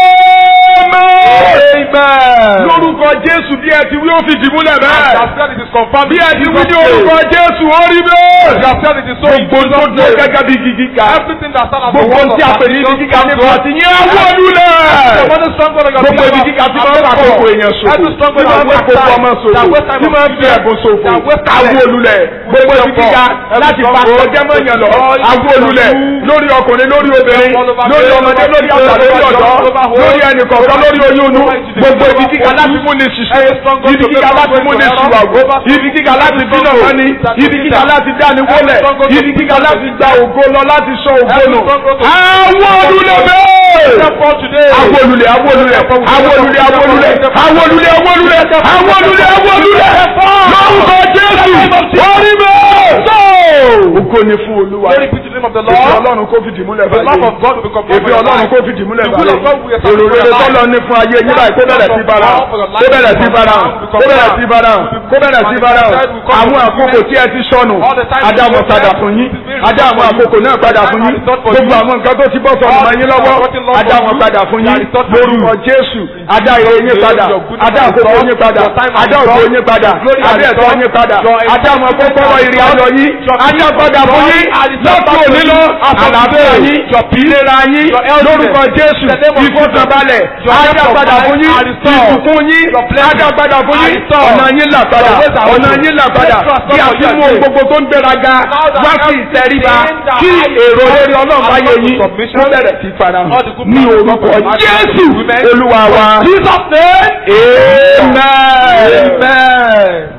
Amen. Amen. Lórúkọ Jésù bí ẹ ti wí ó fi dìmúlẹ̀ bẹ́ẹ̀. As said it is confirmed. Bí ẹ ti wí ní Jesus' name. orúkọ Jésù ó rí As bẹ́ẹ̀. have said it is so in Gbogbo tó Jesus' dé name. gẹ́gẹ́ bí gígí ká. Everything that stands as the Gbogbo word tí of a pè ní ibi gíga nípa ti yẹn wọ́lúlẹ̀. Every stronghold of your Gbogbo ibi gíga tí máa ń fa àkókò èèyàn ṣòfò. Every stronghold Tí máa ń fa àkókò ọmọ ṣòfò. Tí máa ń fi ẹ̀bùn ṣòfò. Awó olulẹ̀. Gbogbo ibi gíga láti fa ọjọ́ mọ́yàn lọ. Awó olulẹ̀ lórí ọkùnrin lórí obìnrin lórí ọmọdé lórí àgbà lórí ọ̀dọ́ lórí ẹnì kọ̀ọ̀kan lórí oyún inú. Gbogbo ibi gíga láti mú ni ṣiṣẹ́. Ibi gíga láti mú ni ṣìwàwó. Ibi gíga láti bínú wọn ni. Ibi gíga láti dáni wólẹ̀. Ibi gíga láti gba ògo lọ láti sọ ògo nù. Awó olulẹ̀ bẹ́ẹ̀ Therefore today. awolulẹ̀ awolulẹ̀ awolulẹ̀ awolulẹ̀ awolulẹ̀ awolulẹ̀ awolulẹ̀ awolulẹ̀ lórúkọ jésù orí bẹ́ẹ̀. Ògo ni fún olúwa. Glory be to the name of the Èfi Lord. ọlọ́run kó fìdí múlẹ̀ The love of báyìí. God will be confirmed Èfi in your ọlọ́run life. kó fìdí múlẹ̀ The will of God will báyìí. be Èrò rere established in your tọ́lọ ní fún ayé yín báyìí kó bẹ̀rẹ̀ sí bára hàn. Kó bẹ̀rẹ̀ sí bára hàn. Kó bẹ̀rẹ̀ sí bára hàn. Kó bẹ̀rẹ̀ sí bára hàn. Àwọn àkókò tí ẹ ti sọnù. Adá wọn padà fún yín. Adá àwọn àkókò náà padà fún yín. Gbogbo àwọn nǹkan tó ti bọ́ sọnù mọ́ yín lọ́wọ́. Adá wọn padà fún yín. Lórúkọ Jésù. Adá ire yín padà. Adá àkókò yín padà. Adá òkò yín padà. Adá ẹ̀tọ́ yín padà. Adá àwọn kókóró ìrìn ayọ̀ yín. Adá padà fún yín. Lọ́tọ̀ òní lọ. Àlàáfíà yín. Ìlera yín. Lórúkọ Jésù. Ìfọ̀kànbalẹ̀. Adá padà fún yín. Ìbùkún yín. Adá padà fún yín. Ọ̀nà yín là padà. Ọ̀nà yín là padà. Kí a fi mú ohun gbogbo tó ń gbéraga. Wá sí ìtẹríba. Kí èrò lórí ọlọ́run bá yẹ yín. Wọ́n bẹ̀rẹ̀ sí farahàn. Ní orúkọ Jésù. Olúwa wa. Jesus' name. Amen. Amen.